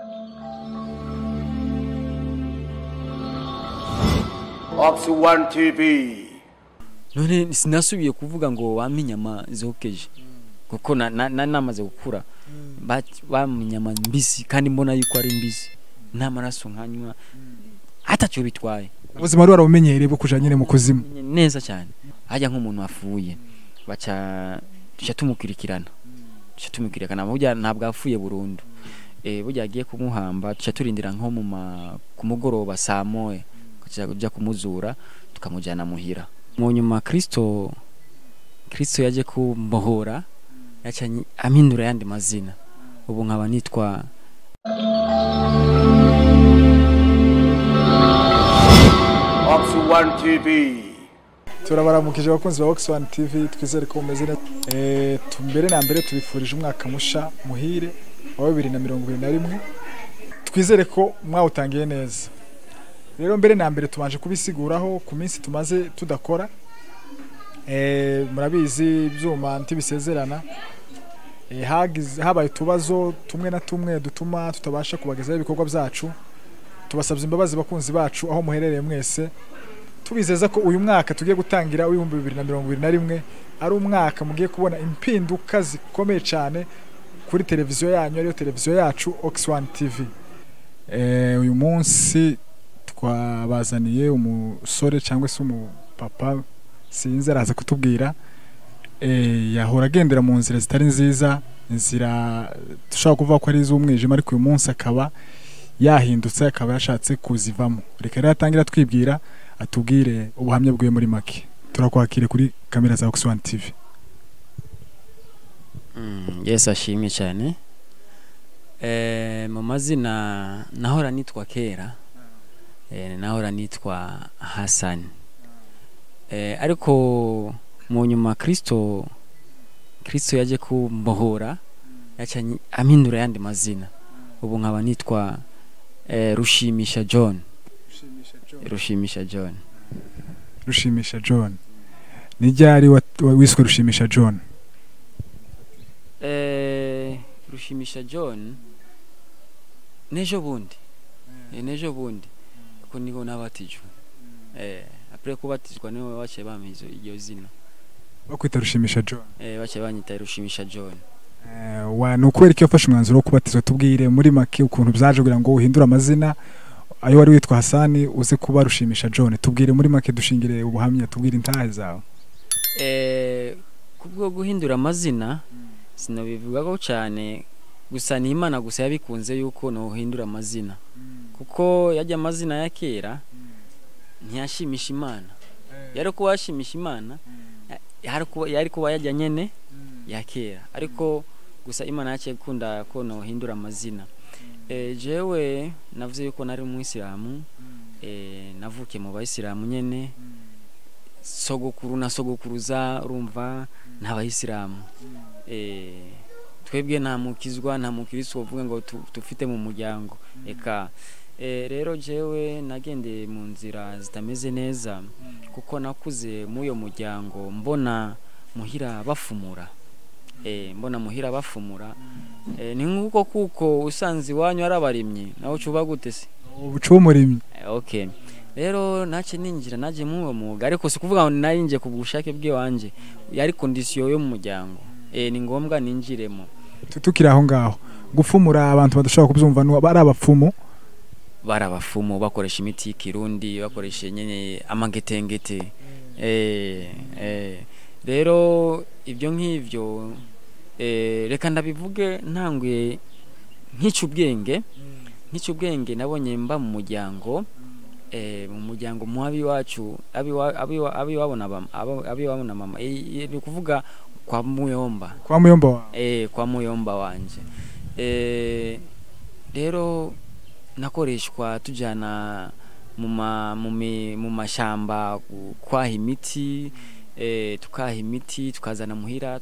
Ops One TV. none sinasubiye kuvuga ngo wampe inyama zokeje kuko na- na- nari namaze gukura Ba- bampa inyama mbisi kandi mbona yuko ari mbisi nta maraso nkanywa atacyo bitwaye ubuzima wari warabumenyereye bwo kuja nyine mu kuzimu Menye neza cyane hajya nk'umuntu wafuye baca duca tumukurikirana duca tumukurikirana burya ntabwo apfuye burundu eh burya agiye kumuhamba duca turindira nko mu ma- ku mugoroba saa moya kujya kumuzura tukamujyana muhira mu nyuma kristo kristo yaje kumbohora yaca anyi- ampindura yandi mazina ubu nkaba nitwa Ops One TV. turabaramukije abakunzi ba Ox One TV twizere ko mumeze neza eh tumbere na mbere tubifurije umwaka musha muhire wa 2021 twizere ko mwawutangiye neza rero mbere na mbere tubanje kubisiguraho ku minsi tumaze tudakora eh murabizi ibyuma ntibisezerana eh hagize habaye utubazo tumwe na tumwe dutuma tutabasha kubagezaho ibikorwa byacu tubasabye imbabazi bakunzi bacu aho muherereye mwese tubizeza ko uyu mwaka tugiye gutangira w'ibihumbi bibiri na mirongo ibiri na rimwe ari umwaka mugiye kubona impinduka zikomeye cyane kuri televiziyo yanyu ariyo televiziyo yacu Ox One TV eh, uyu munsi twabazaniye umusore cyangwa se umupapa sinzi araza kutubwira eh, yahora agendera mu nzira zitari nziza inzira dushobora kuvuga ko ari iz'umwijima ariko uyu munsi akaba yahindutse akaba yashatse kuzivamo reka rero atangira twibwira atubwire ubuhamya bwiwe muri make turakwakire kuri kamera za Ox One TV Mm, Yesu ashimye cyane eh, mu mazina nahora nitwa kera eh, nahora nitwa Hassan eh, ariko mu nyuma Kristo Kristo yaje kumbohora yaca anyi- ampindura yandi mazina ubu nkaba nitwa eh, Rushimisha John Rushimisha John rushimisha John ni ryari wa- wa- wiswe rushimisha John Eh, rushimisha john nejo bundi Eh, nejo bundi ko niho nabatijwe eh apre kubatizwa niho baciye bampa izo- iryo zina bakwita rushimisha John eh baciye banyita rushimisha john Eh, wa ni ukubera ko yafashe umwanzuro wo kubatizwa tubwire muri make ukuntu byaje kugira ngo uhindure amazina ayo wari witwa Hasani uze kuba rushimisha John tubwire muri make dushingire ubuhamya tubwire intahe zawe eh kubwo guhindura amazina sinabivugaho cyane gusa ni imana gusa yabikunze yuko nohindura amazina kuko yajya amazina ya kera ntiyashimisha imana yari kuba yashimisha imana yari kuba yari kuba yajya nyene ya kera ariko gusa imana yaciye gukunda ko nohindura amazina eh jewe navuze yuko nari umuyisilamu eh navukiye mu bayisilamu nyene sogokuru na sogokuruza urumva ni abayisilamu eh twebwe nta mukizwa nta mukristo uvuga ngo tu- tufite mu muryango eka eh rero jewe nagendeye mu nzira zitameze neza kuko nakuze muri uyo muryango mbona muhira bafumura eh mbona muhira bafumura eh ni nk'uko kuko usanze iwanyu ari abarimyi nawe ucuba gute se ubucu w'umurimyi Eh, okay rero nace ninjira naje muri uwo mwuga ariko si kuvuga ngo narinje ku bushake bw'iwanje yari kondisiyo yo mu muryango eh ni ngombwa ninjiremo Tu- tukiri aho ngaho gufumura abantu badashobora kubyumva ni ari abapfumu bari abafumu bakoresha imiti y'ikirundi bakoresha nyene amagetengete eh eh rero ibyo nk'ivyo eh reka ndabivuge ntanguye nk'ica ubwenge nk'ica ubwenge nabonye mba mu muryango eh mu muryango mu abiwacu abiwa- abiwa- abiwabo na bam- abo- abiwabo na mama Eh, eh, ni ukuvuga kwa muyomba kwa muyomba wawe eh kwa muyomba wanje eh rero nakoreshwa tujana mu ma mu mi- mu mashamba gu- kwaha imiti eh tukaha imiti tukazana muhira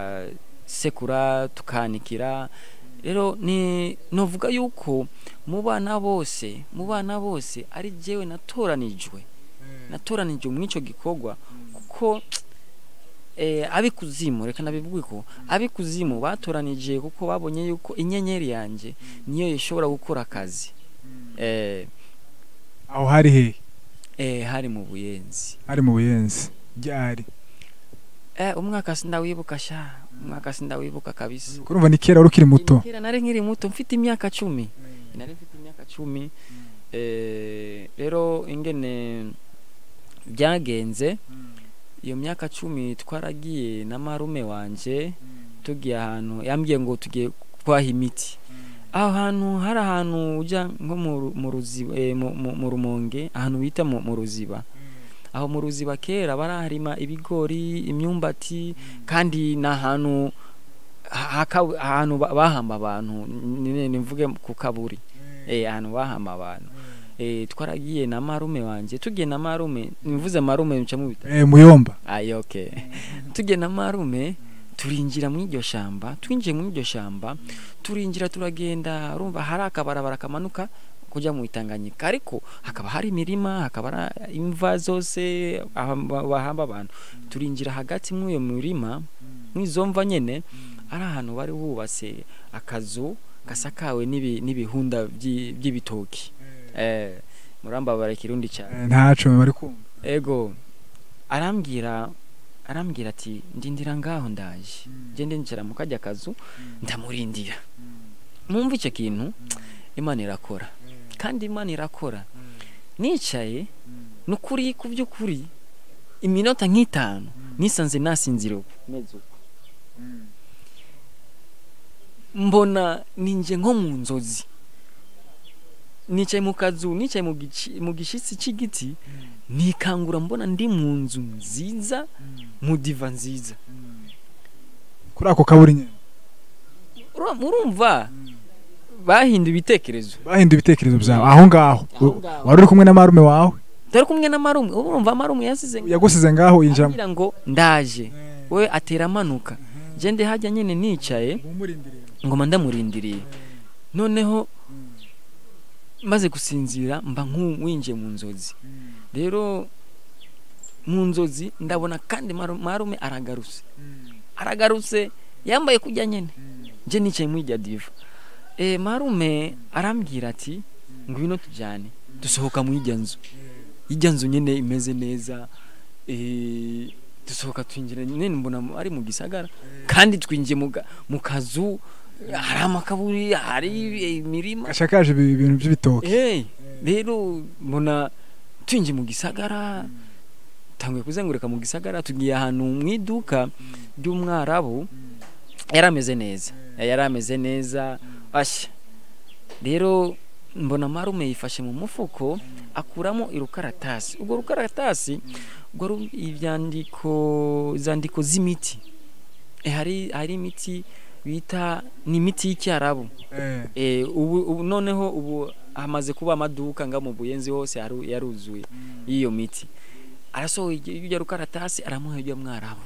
tukasekura tukanikira rero ni novuga yuko mu bana bose mu bana bose ari jewe natoranijwe natoranijwe muri ico gikorwa kuko eh, abikuzimu reka nabivuge ko abikuzimu batoranije kuko babonye yuko inyenyeri yanje niyo ishobora gukora akazi eh, aho hari hehe eh, hari mu buyenzi hari mu buyenzi ryari eh, umwaka sindawibuka sha umwaka sindawibuka kabisa kurumva ni kera wari ukiri muto kera nari nkiri muto mfite imyaka cumi nari mfite imyaka cumi eh, rero ingene byagenze iyo myaka cumi twaragiye na marume wanje tugiye ahantu yambwiye ngo tugiye kwaha imiti aho hantu hari ahantu ujya nko mu ru- mu ruziba eh, mu- mu- mu rumonge ahantu bita mu mu ruziba aho mu ruziba kera baraharima ibigori imyumbati kandi ni ahantu ha- haka- ahantu ba- bahamba abantu ni- ni- mvuge ku kaburi eh ahantu bahamba abantu eh twaragiye na marume wanje tugiye na marume nivuze marume nca mu bita eh muyomba ayi okay tugiye na marume turinjira mu iryo shamba twinjiye mu iryo shamba turinjira turagenda urumva hari akabarabara kamanuka kujya mu itanganyika ariko hakaba hari imirima hakaba hari imva zose aho ba- bahamba abantu turinjira hagati muri iyo mirima mw'izo mva nyene ari ahantu bari bubatse akazu gasakawe n'ibi- n'ibihunda by'i- by'ibitoki eh murambabara ikirundi cyane Eh, ntaco bari kumva ego arambwira arambwira ati ndindira ngaho ndaje gende ncara mu kajya kazu ndamurindira mwumva icyo kintu imana irakora kandi imana irakora nicaye nukuri ku by'ukuri iminota nk'itanu nisanze nasinzira uko meze uko mbona ninjye nko mu nzozi nicaye mu kazu nicaye mu gici- mu gishitsi cy'igiti nikangura mbona ndi mu nzu nziza mu diva nziza kuri ako kaburi nyene Ura- urumva bahinduye ibitekerezo bahinduye ibitekerezo byawe aho ngaho Aho ngaho. wari uri kumwe na marume wawe turi kumwe na marume urumva marume yasize yagusize ngaho yinjira ambwira ngo ndaje we atera amanuka je ndi hajya nyene nicaye ngoma ndamurindiriye noneho maze gusinzira mba nk'uwinjiye mu nzozi rero mu nzozi ndabona kandi maru- marume aragarutse aragarutse yambaye kujya nyene je nicaye muri irya diva e, marume arambwira ati ngwino tujyane dusohoka mu irya nzu irya nzu nyene imeze neza e, dusohoka twinjira nyene mbona mu- ari mu gisagara kandi twinjiye mu ga- mu kazu hari amakaburi hari imirima gashakaje ibi- ibintu by'ibitoki hey, rero mbona twinjiye mu gisagara tanguye kuzenguruka mu gisagara tugiye ahantu mu iduka ry'umwarabu yari ameze neza yari ameze neza ashya rero mbona marume yifashe mu mufuko akuramo irukaratasi ubwo rukaratasi ubwo ru- ibyandiko izandiko z'imiti Eh, hari hari imiti bita ni imiti y'icyarabu Eh, Eh, ubu, ubu noneho ubu hamaze kuba amaduka nga mu buyenzi hose yaru- yaruzuye y'iyo miti arasohoye iryo iryo rukaratasi aramuha iryo mwarabu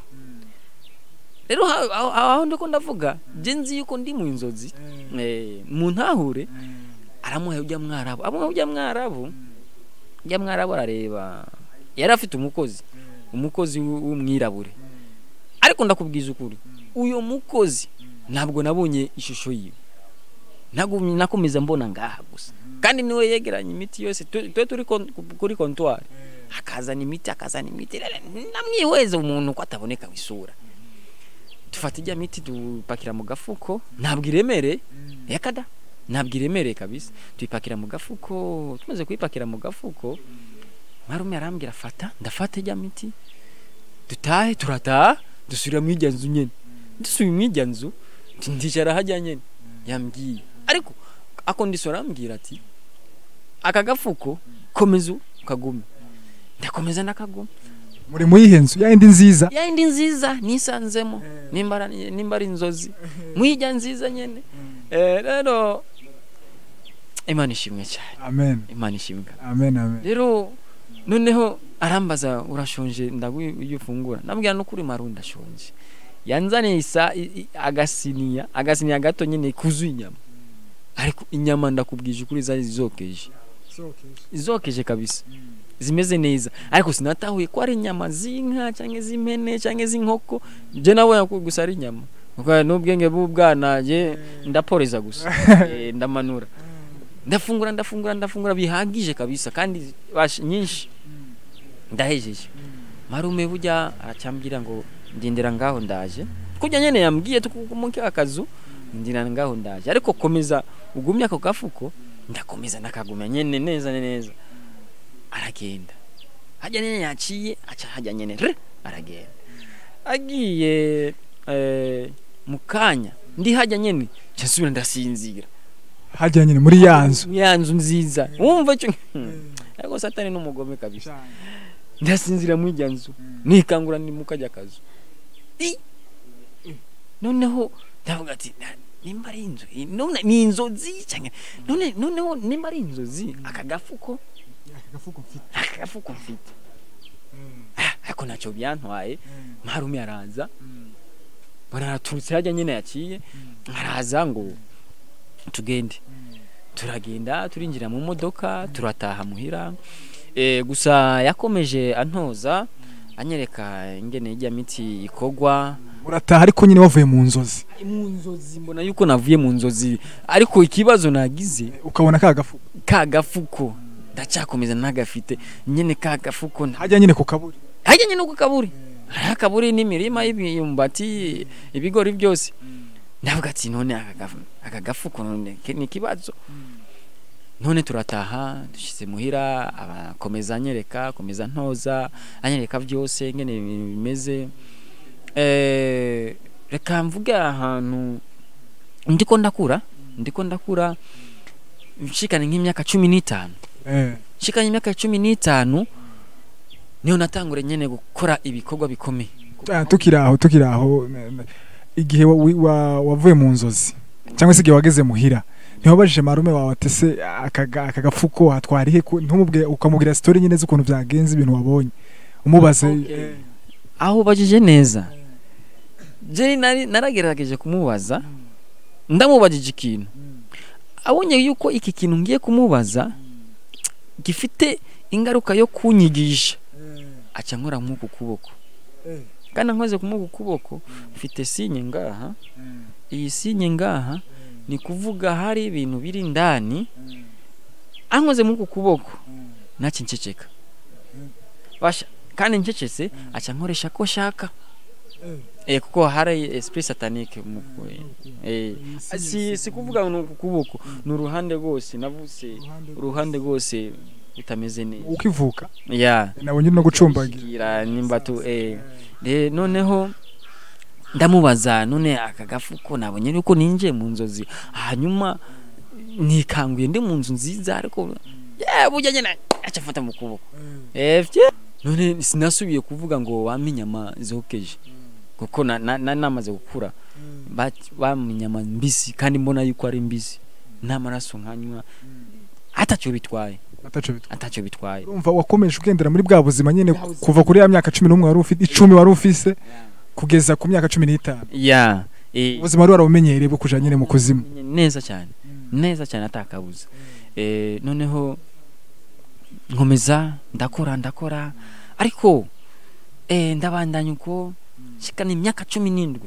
rero ha- aho aho ndiko ndavuga je nzi yuko ndi mu inzozi eh, mu ntahure aramuha iryo mwarabu amuha iryo mwarabu iryo mwarabu arareba yari afite umukozi umukozi w- w'umwirabure ariko ndakubwiza ukuri uyo mukozi ntabwo nabonye ishusho yiwe nagumye nakomeza mbona ngaha gusa kandi niwe yegeranya imiti yose tu- twe turi kon- kuri kontwari akazana imiti akazana imiti rero namwihweza umuntu ko ataboneka isura dufata ijya miti dupakira mu gafuko ntabwo iremereye yakada ntabwo iremereye kabisa tuyipakira mu gafuko tumaze kuyipakira mu gafuko marume arambwira fata ndafata ijya miti dutahe turataha dusubira mu ijya nzu nyene dusubiye mu ijya nzu ndicara hajya nyene yambwiye ariko akondisora arambwira ati aka gafuko komeza ukagume ndakomeza ndakaguma muri mu yihe nzu ya yindi nziza ya indi nziza nisanzemo nimba ari- nimba ari inzozi mwijya nziza nyene Eh, rero imana ishimwe cyane amen imana ishimwe amen amen rero noneho arambaza urashonje ndaguye iyo ufungura nabwira no kuri maru ndashonje yanzaniye isa i- i- agasiniya agasiniya gato nyine kuzuye inyama ariko inyama ndakubwije ukuri zari zokeje izokeje kabisa zimeze neza ariko sinatahuye ko ari inyama z'inka cyangwa z'impene cyangwa z'inkoko je nabonye ko gusa ari inyama kuko n'ubwenge bw'ubwana je ndaporeza gusa Eh, ndamanura ndafungura ndafungura ndafungura bihagije kabisa kandi bash- nyinshi ndahejeje marume burya aracyambwira ngo ndindira ngaho ndaje kujya nyene yambwiye tukumuke akazu ndindira ngaho ndaje ariko komeza ugumye ako gafuko ndakomeza ndakagumya nyene neza neza aragenda hajya nyene yaciye aca hajya nyene re aragenda agiye eh, mu kanya ndi hajya nyene cyasubira ndasinzira hajya nyine muri ya nzu ya nzu nziza wumva cyo ariko satani n'umugome kabisa ndasinzira muri irya nzu nikangura ni mu kajya kazu I! noneho ndavuga ati "Na- nimba ari inzu i- none ni inzozi cyangwa none noneho nimba ari inzozi aka gafuko aka gafuko mfite Ah, ariko ntacyo byantwaye marume araza baraturutse hajya nyine yaciye araza ngo tugende turagenda turinjira mu modoka turataha muhira e, gusa yakomeje antoza anyereka ingene ijya miti ikogwa urataha ariko nyine wavuye mu nzozi mu nzozi mbona yuko navuye mu nzozi ariko ikibazo nagize ukabona ka gafuko ka gafuko ndacyakomeza ntagafite nyene ka gafuko nta- hajya nyine ku kaburi hajya nyine uko kaburi hariho akaburi n'imirima y'imyumbati ibigori byose ndavuga ati none aka gafu- aka gafuko none ke- ni ikibazo none turataha dushyize muhira akomeza anyereka akomeza ntoza anyereka byose ngene ibintu bimeze Eh, reka mvuge ahantu ndiko ndakura ndiko ndakura nshikana nk'imyaka cumi n'itanu eh nshikanye imyaka cumi n'itanu niho natangure nyene gukora ibikorwa bikomeye Ah, tukiri aho tukiri aho ne- ne- igihe wa- wi- wa- wavuye mu nzozi cyangwa se igihe wageze muhira ntiwabajije marume wawe ati se aka ga- aka gafuko hatwarihe ku- ntumubwire ukamubwira sitori nyine z'ukuntu byagenze ibintu wabonye umubaze Okay. eh, aho ubajije neza je nari naragerageje kumubaza ndamubajije ikintu abonye yuko iki kintu ngiye kumubaza gifite ingaruka yo kunyigisha aca nkora nk'uku kuboko kandi nkoze kumuha ukuboko mfite sinye ngaha iyi sinye ngaha ni kuvuga hari ibintu biri ndani ankoze muri uku kuboko nacyo nceceka basha kandi ncecetse aca nkoresha ko shaka eh kuko hari esprit satanique mu eh si si kuvuga ngo ni uku kuboko ni uruhande rwose navuse uruhande rwose bitameze neza ukivuka ya nabonye no gucumbagira gira nimba tu eh de noneho ndamubaza none aka gafuko nabonye yuko ninjiye mu nzozi hanyuma nikanguye ndi mu nzu nziza ariko yeah burya nyine aca afata mu kuboko eh vye none sinasubiye kuvuga ngo wampa inyama zokeje kuko na, na, na namaze gukura Bat- bampa inyama mbisi kandi mbona yuko ari mbisi n'amaraso nkanywa atacyo bitwaye ataco bitwa atacyo bitwaye urumva wakomeje ugendera muri bwa buzima nyine kuva kuri ya myaka cumi n'umwe wari ufite icumi wari ufise kugeza ku myaka cumi n'itanu ya eh, ubuzima wari warabumenyereye bwo kuja nyine mu kuzimu neza cyane neza cyane atakabuza eh, noneho nkomeza ndakora ndakora ariko eh, ndabandanya uko shikana imyaka cumi n'indwi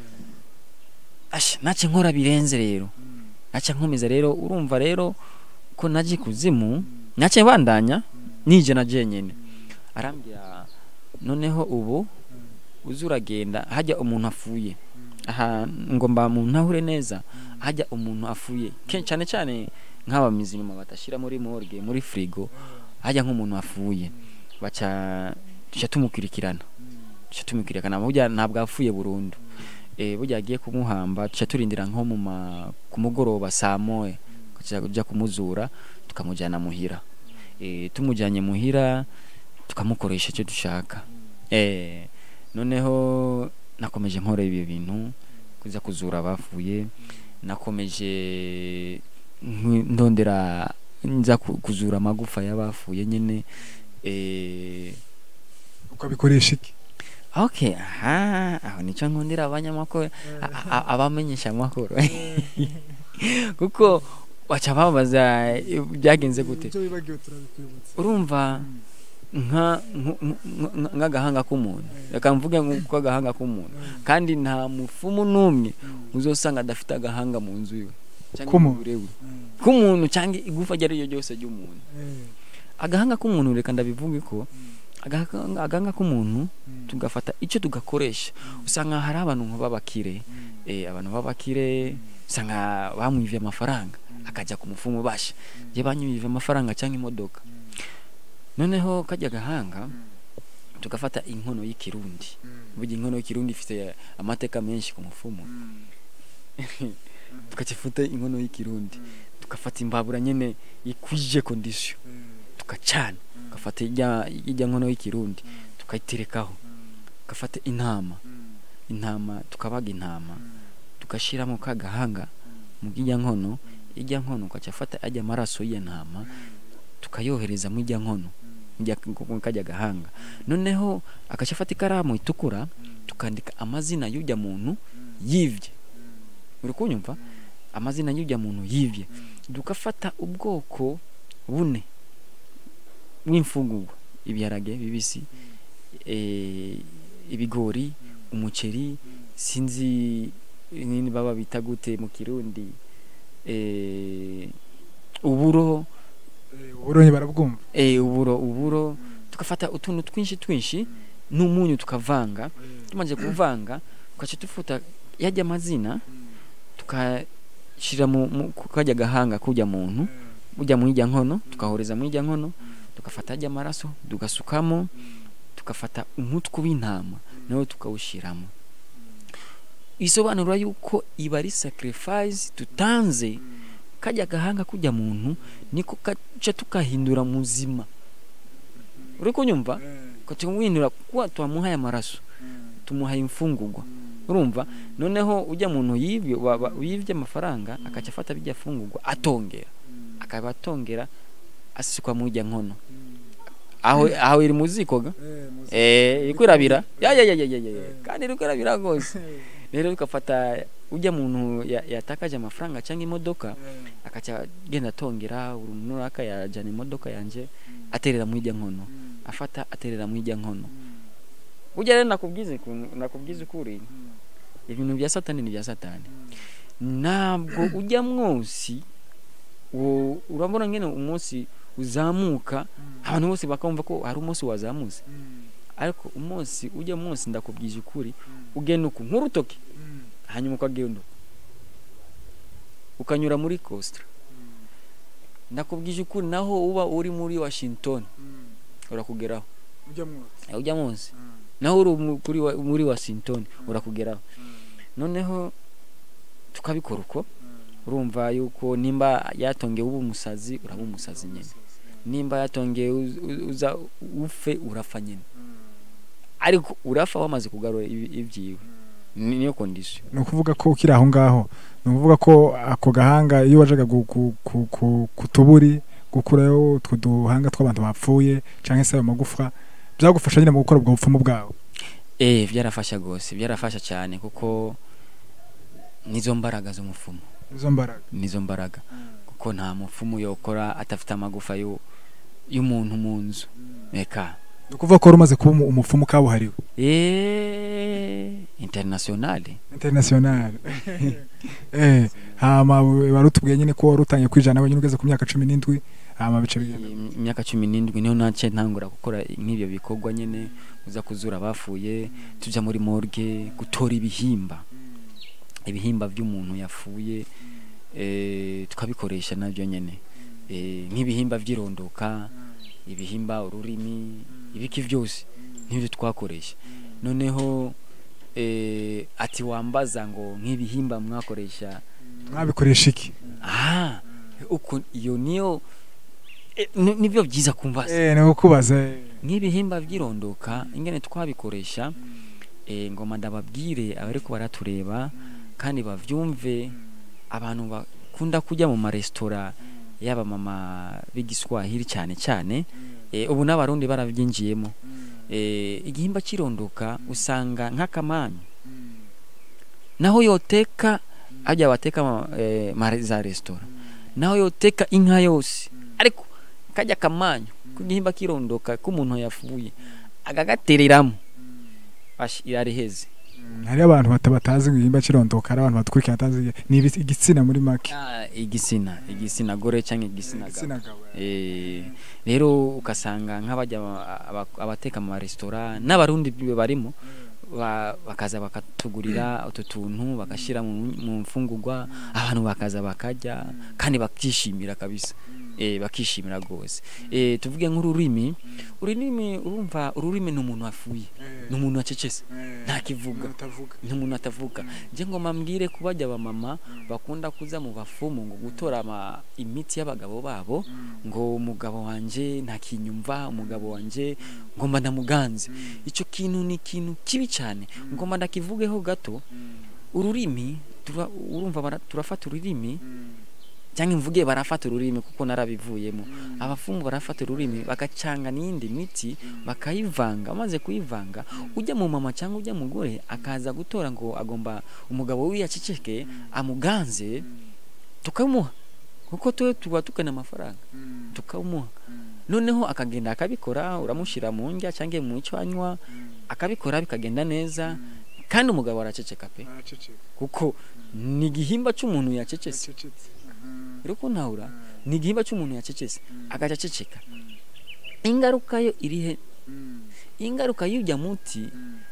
asha nace nkora birenze rero nace nkomeza rero urumva rero ko naje kuzimu nace bandanya nije na jenyene arambwira noneho ubu uzi uragenda hajya umuntu afuye aha ngomba mu ntahure neza hajya umuntu afuye kenshi cyane cyane nk'aba mizima batashyira muri morgue muri frigo hajya nk'umuntu afuye baca tuca tumukurikirana tuca tumukurikirana burya ntabwo afuye burundu eh burya agiye kumuhamba tuca turindira nko mu ma- ku mugoroba saa moya kuja kuja kumuzura tukamujyana muhira eh tumujyanye muhira tukamukoresha icyo dushaka eh noneho nakomeje nkora ibi bintu kuza kuzura abafuye nakomeje nkwi- ndondera nza ku- kuzura amagufa y'abafuye nyine eh ukabikoresha iki okay aha aho nicyo nkundira abanyamakuru a- a- abamenyesha amakuru kuko baca babaza eh, byagenze gute urumva nka nku- nku- nka- nk'agahanga k'umuntu reka mvuge nk'agahanga k'umuntu kandi nta mufumu n'umwe uzosanga adafite agahanga mu nzu iwe cyangwa K'umuntu. umubiri we k'umuntu cyangwa igufa iryo ari ryo ryose ry'umuntu agahanga k'umuntu reka ndabivuge ko agahanga agahanga k'umuntu tugafata icyo tugakoresha usanga hari abantu b'abakire eh, abantu b'abakire usanga bamwivye amafaranga akajya ku mufumu basha je banyivye amafaranga cyangwa imodoka noneho kajya gahanga tugafata inkono y'ikirundi burya inkono y'ikirundi ifite amateka menshi ku mufumu tukacifuta inkono y'ikirundi tukafata imbabura nyene ikwije kondisiyo tukacana tukafata ijya ijya nkono y'ikirundi tukayiterekaho tukafata intama intama tukabaga intama tukashiramo ka gahanga mu ijya nkono ijya nkono ukacafata ajya amaraso y'iyo ntama tukayohereza mu ijya nkono ijya mu kajya gahanga noneho akacafata ikaramu itukura tukandika amazina y'ujya muntu yivye uri kunyumva amazina y'ujya muntu yivye tukafata ubwoko bune bw'imfungurwa ibiharage bibisi eh, ibigori umuceri sinzi nini baba bita gute mu kirundi eh, uburo uburonyi barabwumva eh, uburo uburo tukafata utuntu twinshi twinshi n'umunyu tukavanga tumaze kuvanga tukaca tufuta yajya amazina tukashira mu mu- ku kajya gahanga kujya muntu ujya mu ijya nkono tukahoreza mu ijya nkono tukafata ajya amaraso tugasukamo tukafata umutwe w'intama nawe tukawushiramo isobanura yuko iba ari sacrifice tutanze kajya gahanga kujya muntu niko kaca tukahindura muzima uri kunyumva tukamuhindura kuba twamuhaye amaraso tumuhaye imfungurwa urumva noneho ujya muntu yibye wa- wa- yibye amafaranga akaca afata bijya fungurwa atongera akaba atongera asukwa mu ijya nkono aho aho iri mu ziko ga eh iri kwirabira ya ya ya ya ya ya kandi iri kwirabira rwose rero ukafata ujya muntu ya- yatakaje amafaranga cyangwa imodoka akaca agenda atongera buri muntu runaka yajyana imodoka yanjye aterera mu ijya nkono afata aterera mu ijya nkono burya rero nakubwize ku- nakubwize ukuri ibintu bya satani ni bya satani ntabwo ujya mwose wo- urabona ngene umunsi uzamuka abantu bose bakumva ko hari umunsi wazamutse ariko umunsi ujya munsi ndakubwije ukuri ugenda uku nk'urutoki hanyuma ukagenda uku ukanyura muri Costa ndakubwije ukuri naho uba uri muri Washington urakugeraho Eh, ujya munsi naho uri mu- kuri wa- muri Washington urakugeraho noneho tukabikora uko urumva yuko nimba yatongeye uba umusazi uraba umusazi nyine nimba yatongeye uz- uz- uza ufe urafa nyine ariko urafa wamaze kugarura ibi- ibyiwe Ni- niyo kondisiyo ni ukuvuga ko ukiri aho ngaho ni ukuvuga ko ako gahanga iyo wajaga gu- gu- ku- ku- ku tuburi gukurayo utwo duhanga tw'abantu bapfuye cyangwa se ayo magufa byagufasha nyine mu gukora ubwo bupfumu bwawe eh byarafasha rwose byarafasha cyane kuko nizo mbaraga z'umufumo izo mbaraga nizo mbaraga kuko nta mupfumu yokora atafite amagufa yo- y'umuntu mu nzu reka ni ukuvuga ko wari umaze kuba umu- umupfumu kabuhariwe eh internationale international eh hama wari utubwiye nyine ko wari utangiye kwijana wenyine ugeze ku myaka cumi n'indwi hama bice bigenda Im- imyaka cumi n'indwi niho nace ntangura gukora nk'ibyo bikorwa nyine uza kuzura abapfuye tujya muri morgue gutora ibihimba ibihimba by'umuntu yapfuye eh, tukabikoresha nabyo nyine Eh, nk'ibihimba by'irondoka ibihimba ururimi ibiki byose n'ibyo twakoresha noneho eh, ati wambaza ngo nk'ibihimba mwakoresha mwabikoresha iki ah uko iyo niyo eh, ni- nibyo byiza kumbaza eh ni ukubaza eh. nk'ibihimba by'irondoka ingene twabikoresha eh, ngoma ndababwire abariko baratureba kandi bavyumve abantu bakunda kujya mu maresitora yaba mama b'igiswahili cyane cyane eh, ubu n'abarundi barabyinjiyemo eh, igihimba cy'irondoka usanga nk'akamanyu naho yoteka ajya bateka ma- eh, ma- za resitora naho yoteka inka yose ariko kajya kamanyu kugihimba kirondoka k'umuntu yafuye agagatereramo ashi irariheze hari abantu bata- batazi ngo igihimba kirondoka hari abantu badukurikira batazi ni ibis- igitsina muri make Ah, igitsina igitsina gore cyangwa igitsina gabo igitsina gabo Eh, rero ugasanga nk'abajya aba- aba- abateka mu maresitora n'abarundi barimo ba- bakaza bakatugurira utu tuntu bagashyira mu mu mfungurwa abantu bakaza bakarya kandi bakishimira kabisa eh, bakishimira rwose eh, tuvuge nk'ururimi ururimi urumva ururimi ni umuntu wafuye ni umuntu wacecetse ntakivuga ni umuntu atavuga nje ngoma mbwire kubajya abamama bakunda kuza mu bafumu ngo gutora ama imiti y'abagabo babo ngo umugabo wanje ntakinyumva umugabo wanje ngomba ndamuganze icyo kintu ni ikintu kibi cyane ngomba ndakivugeho gato ururimi tura- urumva bara- turafata ururimi cyangwa imvuge barafata ururimi kuko narabivuyemo abafumu barafata ururimi bagacanga n'iyindi miti bakayivanga bamaze kuyivanga ujya mu mama cyangwa ujya mugore akaza gutora ngo agomba umugabo we yaceceke amuganze tukamuha kuko tuwe tuba tukana amafaranga tukamuha noneho akagenda akabikora uramushyira mu ndya cyangwa mu icyo anywa akabikora bikagenda neza kandi umugabo araceceka pe kuko ni igihimba cy'umuntu yacecetse rero ko ntahura ni igihimba cy'umuntu yacecetse agaca aceceka ingaruka yo iri he ingaruka y'ujya muti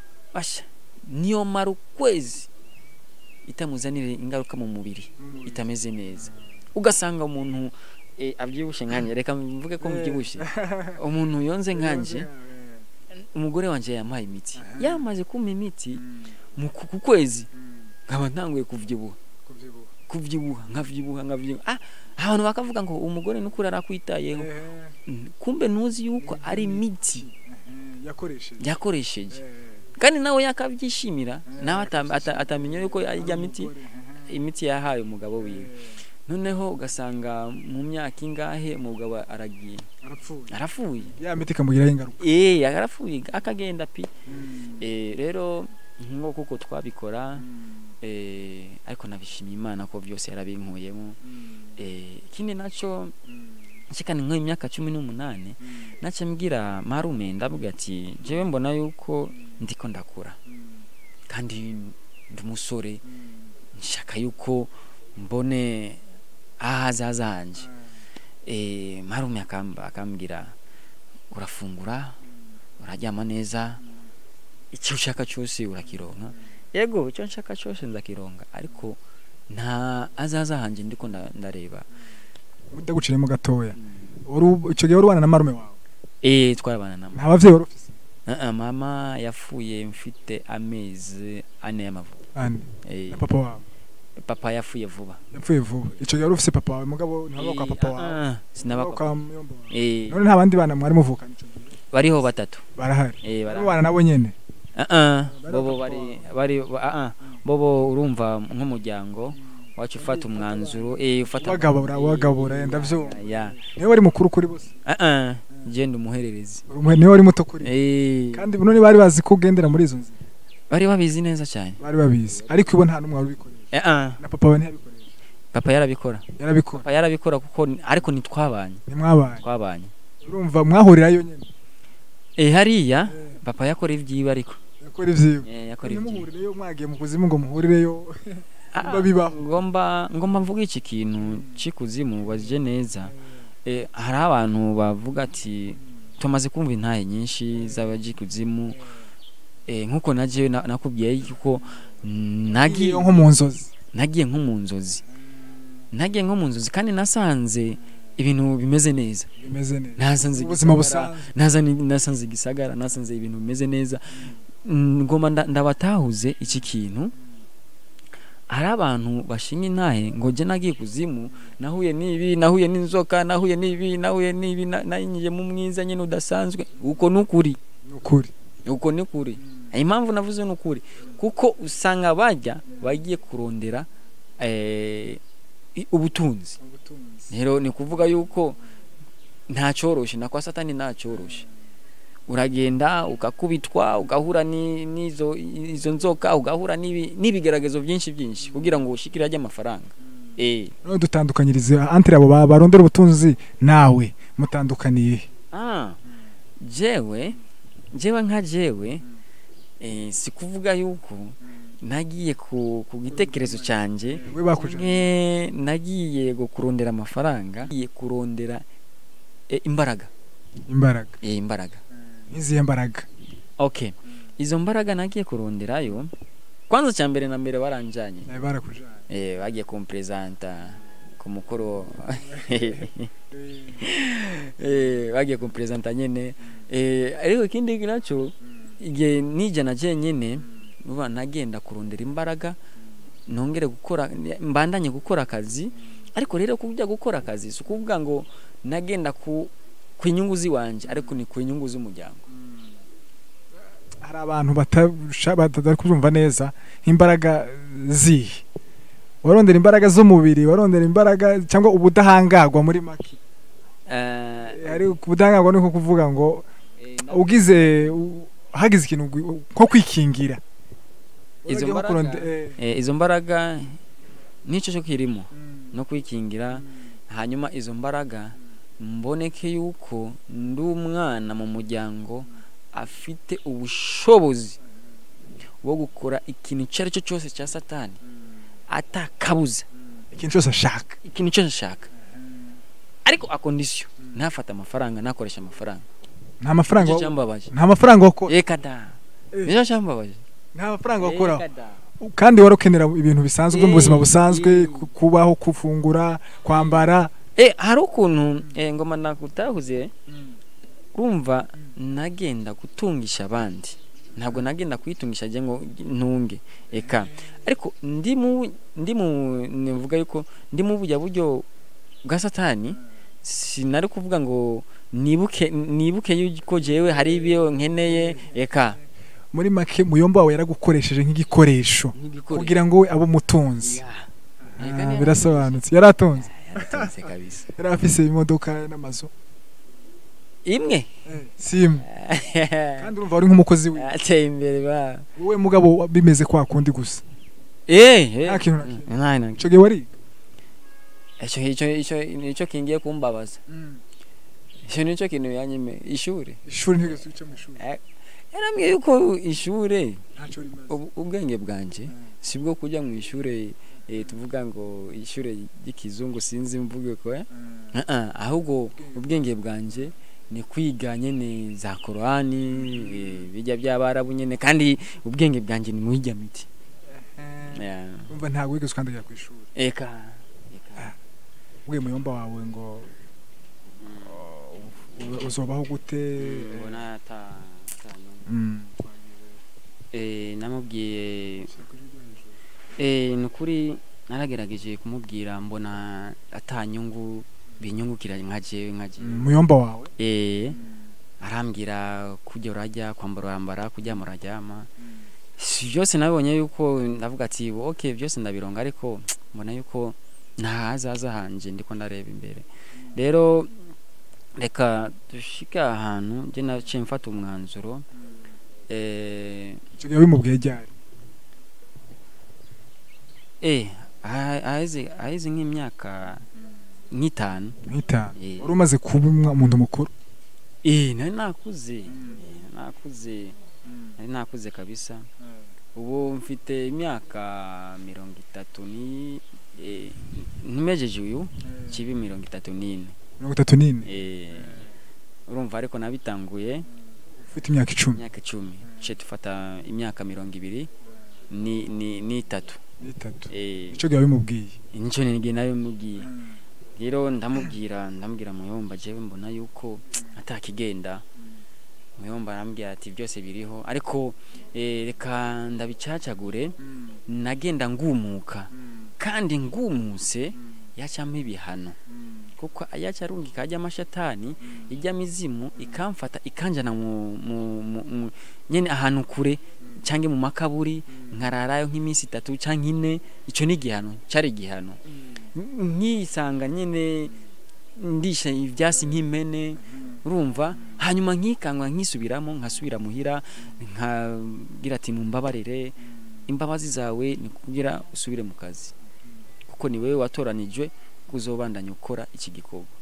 basha niyo mara ukwezi itamuzanire ingaruka mu mubiri itameze neza ugasanga umuntu eh, abyibushye nkanjye reka mvuge ko mbyibushye umuntu yonze nkanjye umugore wanjye yampaye imiti yamaze kumpa imiti mu ku ku kwezi nkaba ntanguye kuvyibuha kuvyibuha nkavyibuha nkavyibuha ah abantu bakavuga ngo umugore nukuri arakwitayeho Mm, kumbe ntuzi yuko ari imiti yakoresheje yakoresheje kandi nawe yakabyishimira nawe ata- ata- atamenya yuko ijya miti imiti yahaye umugabo wiwe noneho ugasanga mu myaka ingahe umugabo aragiye arapfuye arapfuye ya miti ikamugiraho ingaruka eh arapfuye akagenda pi eh rero nko kuko twabikora eh ariko nabishimiye imana ko byose yarabinkuyemo eh ikindi naco nshikana nk'imyaka cumi n'umunani naca mbwira marume ndavuga ati jewe mbona yuko ndiko ndakura kandi ndi umusore nshaka yuko mbone ahazaza hanje eh marume akamba akambwira urafungura uraryama neza icyo ushaka cyose urakironka yego icyo nshaka cyose ndakironka ariko nta azaza hanje ndiko nda- ndareba ndaguciremo gatoya Wari- icyo gihe wari ubana na marume wawe eh twarabana na nta bavyeyi wari ufise Uh, uh, mama yapfuye mfite amezi ane y'amavuko ane eh, na papa wawe papa yapfuye vuba yapfuye vuba icyo gihe wari ufise papa wawe mugabo ntibaba kwa Eh, papa ah, wawe ah, sinaba Baba kwa- kwa muyomba wawe eh, none nta bandi bana mwari muvukana ico gihe bariho batatu barahari eh, bara- mubana nabo nyene Ah, ah, Bari bobo papa bari wawe. bari ba- ah, ah, bobo urumva nk'umuryango wacu ufata umwanzuro eh ufata Wagabura, eh, wagabura, ndavyumva. ya niwe wari mukuru kuri bose ah ah genda umuhererezi Uri umuhe- niwe wari muto kuri bo. eh kandi none bari bazi ko ugendera muri izo nzira bari babizi neza cyane bari babizi ariko ibo nta n'umwe wari ubikoresha eh ah na papa wawe ntiyabikoresha papa yarabikora yarabikora papa yarabikora kuko ni- ariko ntitwabanye ntimwabaye twabanye urumva mwahurirayo nyene eh hariya papa yakora ibyiwe ariko yakora ivyiwe eh yakora ibyiwe ntimuhurireyo mwagiye mu kuzimu ngo muhurireyo Ah, biba bibaho. ngomba ngomba mvuga iki kintu cy'ikuzimu wazije neza eh, hari abantu bavuga ati tumaze kumva intahe nyinshi z'abajikuzimu eh, nkuko naje na- nakubwiye yuko nagiye nko mu nzozi nagiye nko mu nzozi nagiye nko mu nzozi kandi nasanze ibintu bimeze neza bimeze neza nasanze ubuzima igisagara, busanzwe nasanze nasanze igisagara nasanze ibintu bimeze neza Mm, ngomba nda- ndabatahuze iki kintu hari abantu bashinga intahe ngo jye nagiye kuzimu nahuye n'ibi nahuye n'inzoka nahuye n'ibi nahuye n'ibi na- nanyuze mu mwiza nyine udasanzwe uko ni ukuri ni ukuri uko ni ukuri impamvu navuze ni ukuri kuko usanga bajya bagiye kurondera eh, i- ubutunzi rero ni kuvuga yuko nta cyoroshe na kwa satani nta cyoroshe uragenda ukakubitwa ugahura ni- n'izo izo nzoka ugahura n'ibi- n'ibigeragezo byinshi byinshi kugira ngo ushikire ajye amafaranga eh none dutandukanyirize antre abo ba- barondera ubutunzi nawe mutandukaniye he? ah jewe jewe nka jewe eh, si kuvuga yuko nagiye ku, ku gitekerezo canje we bakuje nke nagiye go kurondera amafaranga nagiye kurondera eh, imbaraga imbaraga eh, imbaraga nk'izihe mbaraga okay izo mbaraga nagiye kuronderayo kwanza cya mbere na mbere baranjanye nawe barakujanye eh, bagiye kumpresenta ku mukoro eh, bagiye kumpresenta nyene eh, ariko ikindi naco igihe nija na je nyene uba nagenda kurondera imbaraga nongere gukora mbandanye gukora akazi ariko rero kujya gukora akazi si ukuvuga ngo nagenda ku ku inyungu ziwanje ariko ni ku inyungu z'umuryango hari abantu batasha- batari kubyumva neza nk'imbaraga zihe warondera imbaraga z'umubiri warondera imbaraga cyangwa ubudahangarwa muri make Eh, hari ubudahangarwa ni nko kuvuga ngo eh, na- ugize u- hagize ikintu gu- nko kwikingira Izo Uragiye nko mbaraga- kuronde- eh, eh, izo mbaraga nicyo cyo kirimo no kwikingira hanyuma izo mbaraga mboneke yuko ndi umwana mu muryango afite ubushobozi bwo gukora ikintu icyo ari cyo cyose cya satani atakabuza ikintu cyose ashaka ikintu cyose ashaka ariko akondisiyo ntafate amafaranga ntakoresha amafaranga nta mafaranga nicyo wa- cyambabaje nta mafaranga wakora reka da Eh. nicyo cyambabaje nta mafaranga wakoraho Reka da. kandi wari ukenera ibintu bisanzwe mu buzima Eh, busanzwe eh. ku- kubaho kufungura kwambara Eh, hari ukuntu eh, ngoma nakutahuze urumva nagenda gutungisha abandi ntabwo nagenda kuyitungisha njye ngo ntunge eka ariko ndi mu ndi mu nivuga yuko ndi mu bujya buryo bwa satani sinari kuvuga ngo nibuke nibuke yuko jewe hari ibyo nkeneye eka muri make muyomba wawe yaragukoresheje nk'igikoresho nk'igikoresho. kugira ngo we abe umutunzi Ya. Ah, Eka niyo birasobanutse yari atunze yaratunze kabisa yari afise imodoka n'amazu imwe simu kandi urumva wari nk'umukozi we ateye imbere ba wowe mugabo bimeze kwa kundi gusa eh eh. nta kintu na kimwe nta na icyo gihe wari icyo icyo icyo nicyo kingiye kumbabaza icyo nicyo kintu yanyime ishuri ishuri ntigeze uca mu ishuri yarambwiye yuko ishure ntacyo rimaze ubu- ubwenge bwanje sibwo kujya mu ishure eh, tuvuga ngo ishure ry'ikizungu sinzi mvuge ko eh? Ah, ah, ahubwo ubwenge bwanje ni kwiga nyene za korani eh, bijya by'abarabu nyene kandi ubwenge bwanje ni muhijya miti Yeah. urumva ntabwo wigeze ukandagira ku ishuri eka eka ubwiye muyomba wawe ngo uh, uzobaho gute ubona ata ata- Mm. eh namubwiye eh nukuri naragerageje kumubwira mbona atanyungu binyungukira nka jewe nka jewe Mm, muyomba wawe eh arambwira kujya urajya kwambara urambara kuryama uraryama si byose nabonye yuko ndavuga ati okay byose ndabironga ariko mbona yuko nta hazaza hanje ndiko ndareba imbere rero reka dushike ahantu njye naciye mfata umwanzuro eh icyo gihe wimubwiye ryari eh aha- aheze aheze nk'imyaka nk'itanu nk'itanu Eh. wari umaze kuba umwa- umuntu mukuru eh nari nakuze Eh, nakuze nari nakuze kabisa ubu mfite imyaka mirongo itatu ni eh, ntimejeje uyu kibi mirongo itatu n'ine mirongo itatu n'ine eh urumva ariko nabitanguye ufite imyaka icumi imyaka icumi ce tufata imyaka mirongo ibiri ni ni n'itatu n'itatu eh icyo gihe wabimubwiye nicyo nige nayo mubwiye rero ndamubwira ndamubwira muyomba jewe mbona yuko atakigenda muyomba arambwira ati byose biriho ariko eh, reka ndabicacagure nagenda ngumuka kandi ngumuse yacamo ibihano kuko yaca arungika ajya amashatani ijya mizimu ikamfata ikanjana mu, mu, mu, mu nyene ahantu kure cyangwa mu makaburi nkararayo nk'iminsi itatu cyangwa ine icyo ni igihano cyari igihano nkisanga nyine ndisha ibyasi nk'impene urumva hanyuma nkikangwa nkisubiramo nkasubira muhira nkabwira ati mumbabarire imbabazi zawe ni kugira usubire mu kazi kuko ni wowe watoranijwe kuzobandanya ukora iki gikorwa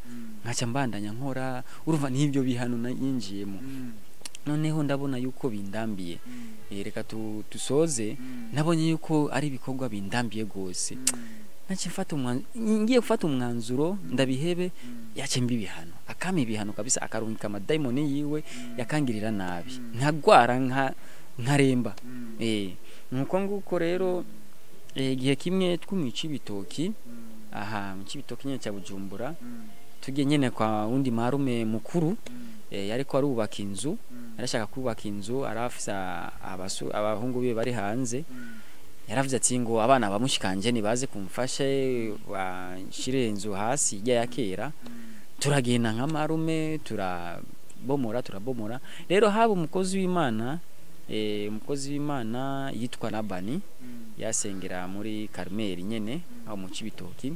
nkaca mbandanya nkora urumva n'ibyo bihano na- yinjiyemo noneho ndabona yuko bindambiye Eh, reka tu- dusoze nabonye yuko ari ibikorwa bindambiye rwose nace mfata umwanzuro ngiye gufata umwanzuro ndabihebe yace mbi ibihano akama ibihano kabisa akarungika amadayimoni yiwe yakangirira nabi nkagwara nka nkaremba eh nuko nguko rero eh, igihe kimwe twumwica ibitoki aha mu cibitoki nyene cya Bujumbura tugiye nyene kwa wundi marume mukuru eh, yariko arubaka inzu yarashaka kubaka inzu arafisa abasu abahungu biwe bari hanze yaravuze ati ngo abana bamushikanje nibaze kumfashe bashire inzu hasi ijya ya kera turagenda nka marume turabomora turabomora rero haba umukozi w'imana eh, umukozi w'imana yitwa Labani yasengera muri Karmeli nyene aho mu cibitoki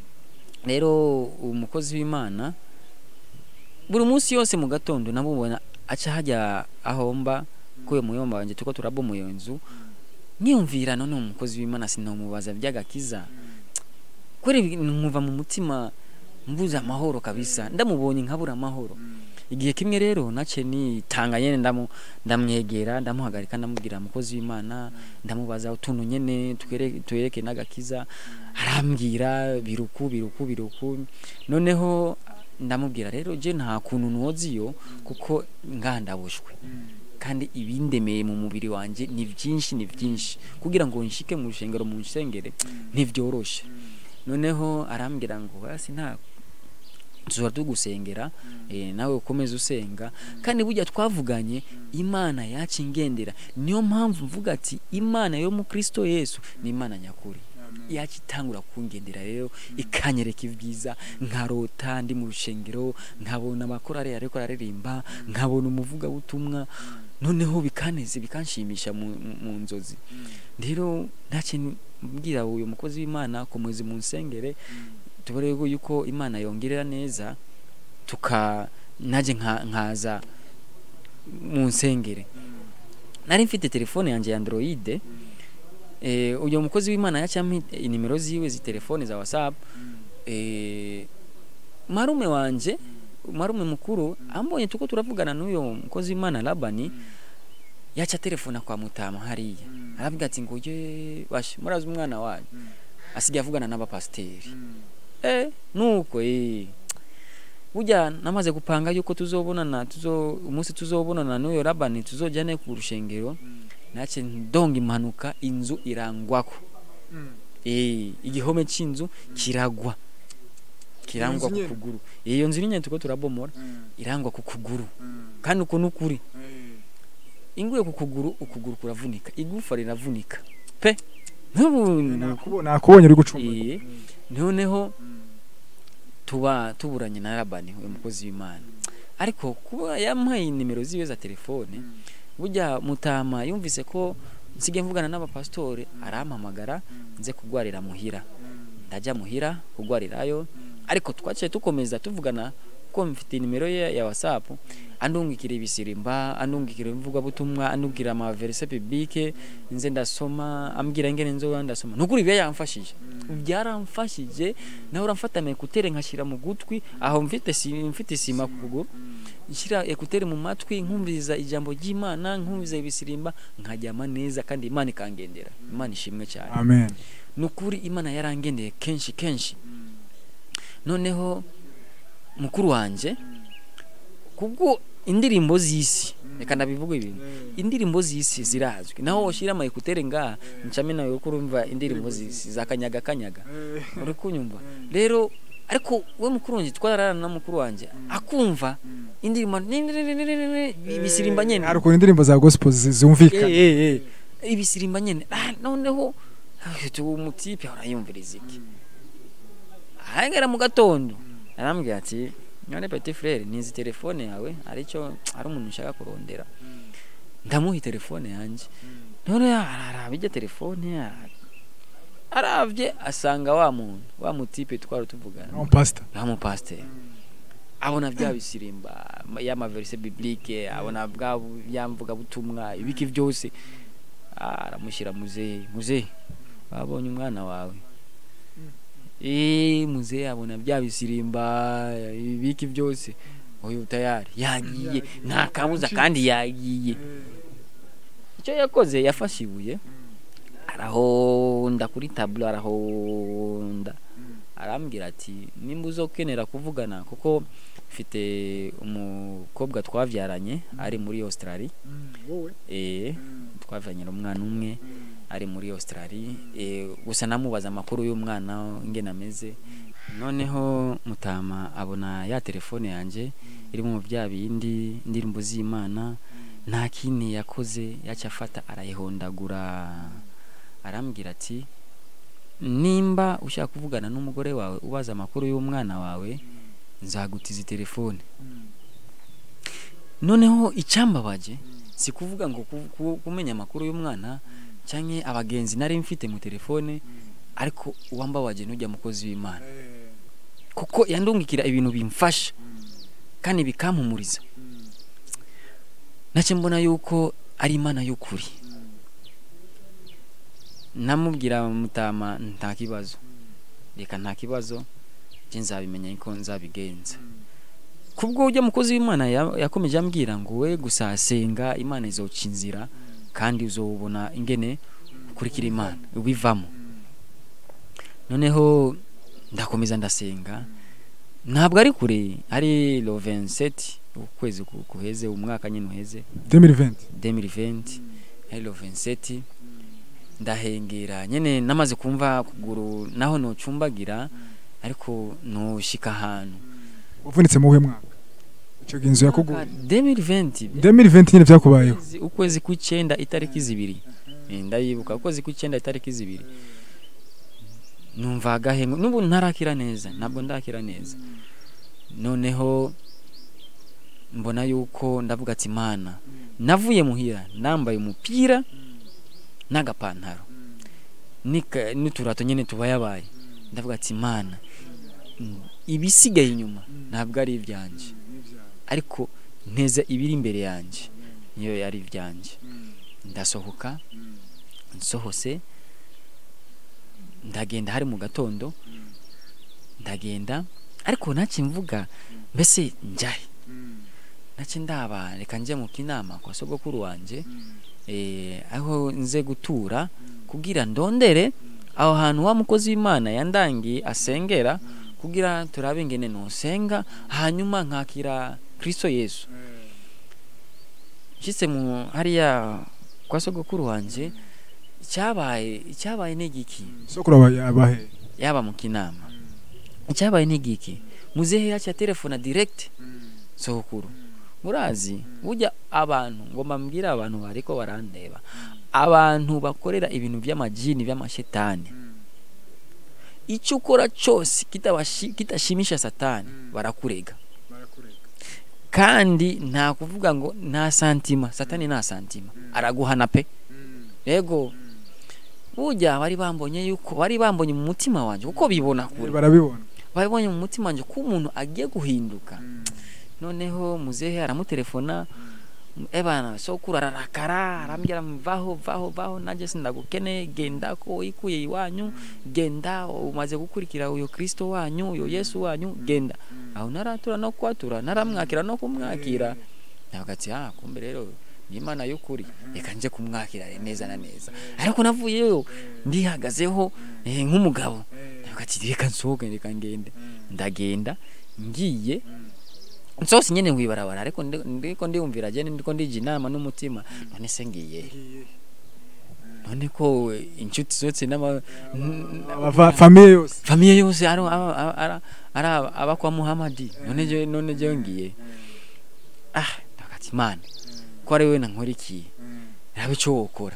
rero umukozi w'imana buri munsi yose mu gatondo namubona aca hajya ahomba kuyo muyomba wanje tuko turabomoye iyo nzu niyumvira none umukozi w'imana sinomubaza by'agakiza kweri nkumva mu mutima mbuze amahoro kabisa ndamubonye nkabura amahoro igihe kimwe rero nace nitanga nyene ndamu ndamwegera ndamuhagarika ndamubwira umukozi w'imana ndamubaza utuntu nyene twere- twereke n'agakiza arambwira biruku biruku biruku noneho ndamubwira rero je nta kuntu noziyo kuko ngaha ndabushwe kandi ibindemeye mu mubiri wanje ni byinshi ni byinshi kugira ngo nshike mu rushengero mu nsengere ntivyoroshe noneho arambwira ngo hasi nta tuba tugusengera eh, nawe ukomeze usenga kandi burya twavuganye imana yacu ingendera niyo mpamvu mvuga ati imana yo mu kristo yesu ni imana nyakuri yacu itangura kungendera rero ikanyereka ibyiza nkarota ndi mu rushengero nkabona amakorari ariko araririmba nkabona umuvugabutumwa noneho bikaneze bikanshimisha mu, mu- mu nzozi rero ntacyo mbwira uyu mukozi w'imana komeze mu nsengere tubone yuko imana yongerera neza tuka naje nka- nkaza mu nsengere nari mfite telefone yanjye ya android eh, uyu mukozi w'imana yacampa inimero ziwe zitelefone za whatsapp eh, marume wanje marume mukuru ambonye tuko turavugana n'uyo mukozi w'imana labani yaca telefona kwa mutama hariya aravuga ati ngo ye bashe murazi umwana wanyu asigaye avugana n'abapasiteri eh nuko eh burya namaze gupanga yuko tuzobonana tuzo umunsi tuzobonana n'uyo labani tuzojyane ku rushengero nace ndonga impanuka inzu irangwako eh igihome c'inzu kiragwa kirangwa nzu ku nyene? kuguru iyo nzu nyine tuko turabomora irangwa ku kuguru kandi uko nukuri inguye ku kuguru ukuguru kuravunika igufa riravunika pe nk'ubu Nakubo- nakubonye uri gucumba Iye. noneho tuba tuburanye na Labani uyu mukozi w'Imana ariko kuba yampaye nimero ziwe za telefone burya mutama yumvise ko nsigaye mvugana n'abapasitore arampamagara nze kugwarira muhira ndajya muhira kugwarirayo ariko twaciye tukomeza tuvugana ko mfite nimero ye ya whatsapp andungikira ibisirimba andungikira imvugabutumwa andungikira ama verse biblique nze ndasoma ambwira ingene nzoba ndasoma nukuri ibyo yamfashije byaramfashije nawe uramfata ama ekutere nkashyira mu gutwi aho mfite si, mfite isima ku kuguru nshyira ekutere mu matwi nkumviriza ijambo ry'Imana nkumviriza ibisirimba nkajyama neza kandi Imana ikangendera Imana ishimwe cyane amen nukuri Imana yarangendeye kenshi kenshi noneho mukuru wanje kubwo indirimbo z'isi reka ndabivuga ibintu indirimbo z'isi zirazwi naho ushyira ama ekutere ngaha ncame nawe ko urumva indirimbo z'isi za kanyaga kanyaga uri kunyumva rero ariko we mukuru wanjye twararana na mukuru wanjye akumva indirimbo ibisirimba nyene hari ukuntu indirimbo za gospel zi- zumvikana Eh, eh, eh. ibisirimba nyene ah, noneho uwo mutipe arayumviriza iki ahagera mu gatondo arambwira ati none petit frere nizi telefone yawe aricyo ari umuntu nshaka kurondera ndamuha telefone yanjye none araraba ijya telefone ara- aravye asanga wa muntu wa mutipe twari tuvugana no pastor wa mupasiteri abona bya bisirimba y'amaverise biblike abona bwa yamvuga butumwa ibiki byose Ah, aramushyira muzehe muzehe wabonye umwana wawe eh muzehe abona bya bisirimba ibiki byose uyu tayari yagiye nta kabuza kandi yagiye icyo yakoze yafashe ibuye arahonda kuri taburo arahonda arambwira ati nimba uzokenera kuvugana kuko mfite umukobwa twabyaranye ari muri Australia wowe eh twavyanye umwana umwe ari muri Australia eh gusa namubaza amakuru y'umwana ingene ameze noneho mutama abona ya telefone yanje irimo bya bindi indirimbo z'Imana nta kindi yakoze yaca afata arayihondagura arambwira ati nimba ushaka kuvugana n'umugore wawe ubaza amakuru y'umwana wawe nzagutiza telefone noneho icyambabaje si kuvuga ngo ku- ku- kumenya amakuru y'umwana cyangwa abagenzi nari mfite mu telefone ariko uwambabaje n'ujya mukozi w'imana kuko yandungikira ibintu bimfasha kandi bikampumuriza nacyo mbona yuko ari imana y'ukuri namubwira mutama nta kibazo reka nta kibazo njye nzabimenya ko nzabigenza kubwo ujya mukozi w'imana ya- yakomeje ambwira ngo we gusa senga imana izoca inzira kandi uzobona ingene ukurikira imana ubivamo noneho ndakomeza ndasenga ntabwo ari kure ari lo 27 ukwezi ku- kuheze umwaka nyine uheze 2020 2020 ari lo 27 ndahengera nyene namaze kumva kuguru naho nocumbagira ariko noshika ahantu wavunitse mu uhe mwaka icyo gihe inzu yakuguye 2020 2020 nyine byakubayeho ukwezi- ukwezi kw'icyenda itariki zibiri Eh, ndayibuka ukwezi kw'icyenda itariki zibiri numva agahengo n'ubu ntarakira neza ntabwo ndakira neza noneho mbona yuko ndavuga ati mana navuye muhira nambaye umupira n'agapantaro nika- n'uturato nyine tubayabaye ndavuga ati mana mm, ibisigaye inyuma ntabwo ari ibyanjye ariko nteza ibiri imbere yanjye niyo yari ibyanjye ndasohoka nsohose ndagenda hari mu gatondo ndagenda ariko ntacyo mvuga mbese njyahe ntacyo ndaba reka njye mu kinama kwa sogokuru wanjye eh, aho nze gutura kugira ndondere aho hantu wa mukozi w'imana yandangiye asengera kugira turabe ingene nosenga hanyuma nkakira kristo yesu nshyitse mu hariya kwa sogokuru wanjye icyabaye icyabaye ni igiki sokuru aba yabahe yaba mu kinama icyabaye ni igiki muzehe yacu telefona direct sogokuru murazi burya abantu ngo mbabwire abantu bariko barandeba abantu bakorera ibintu by'amajini by'amashetani icyo ukora cyose kitabashi- kitashimisha satani barakurega kandi nta kuvuga ngo nta santima satani nta santima araguhana pe yego burya bari bambonye yuko bari bambonye mu mutima wanjye kuko bibona kure barabibona babonye mu mutima wanjye ko umuntu agiye guhinduka noneho muzehe aramutelefona ebana sokuru ararakara arambwira vaho vaho vaho nanjye sindagukene genda ko wikuye iwanyu genda umaze gukurikira uyo kristo wanyu uyo yesu wanyu genda aho naratura no kwatura naramwakira no kumwakira navuga ati ah kumbe rero ni imana y'ukuri reka nje kumwakira neza na neza ariko navuyeyo ndihagazeho eh, nk'umugabo navuga ati reka nsohoke reka ngende ndagenda ngiye nsohose nyene nkwibarabara ariko ndi- ndiko ndiyumvira je ndiko ndija inama n'umutima none se ngiye none ko inshuti zose n'ama n- Aba- famiye yose famiye yose ari aba- aba- ara- ari aba- aba kwa muhamadi none je none je ngiye ah ndakati mana ko ari wewe nankurikiye rabe ico wokora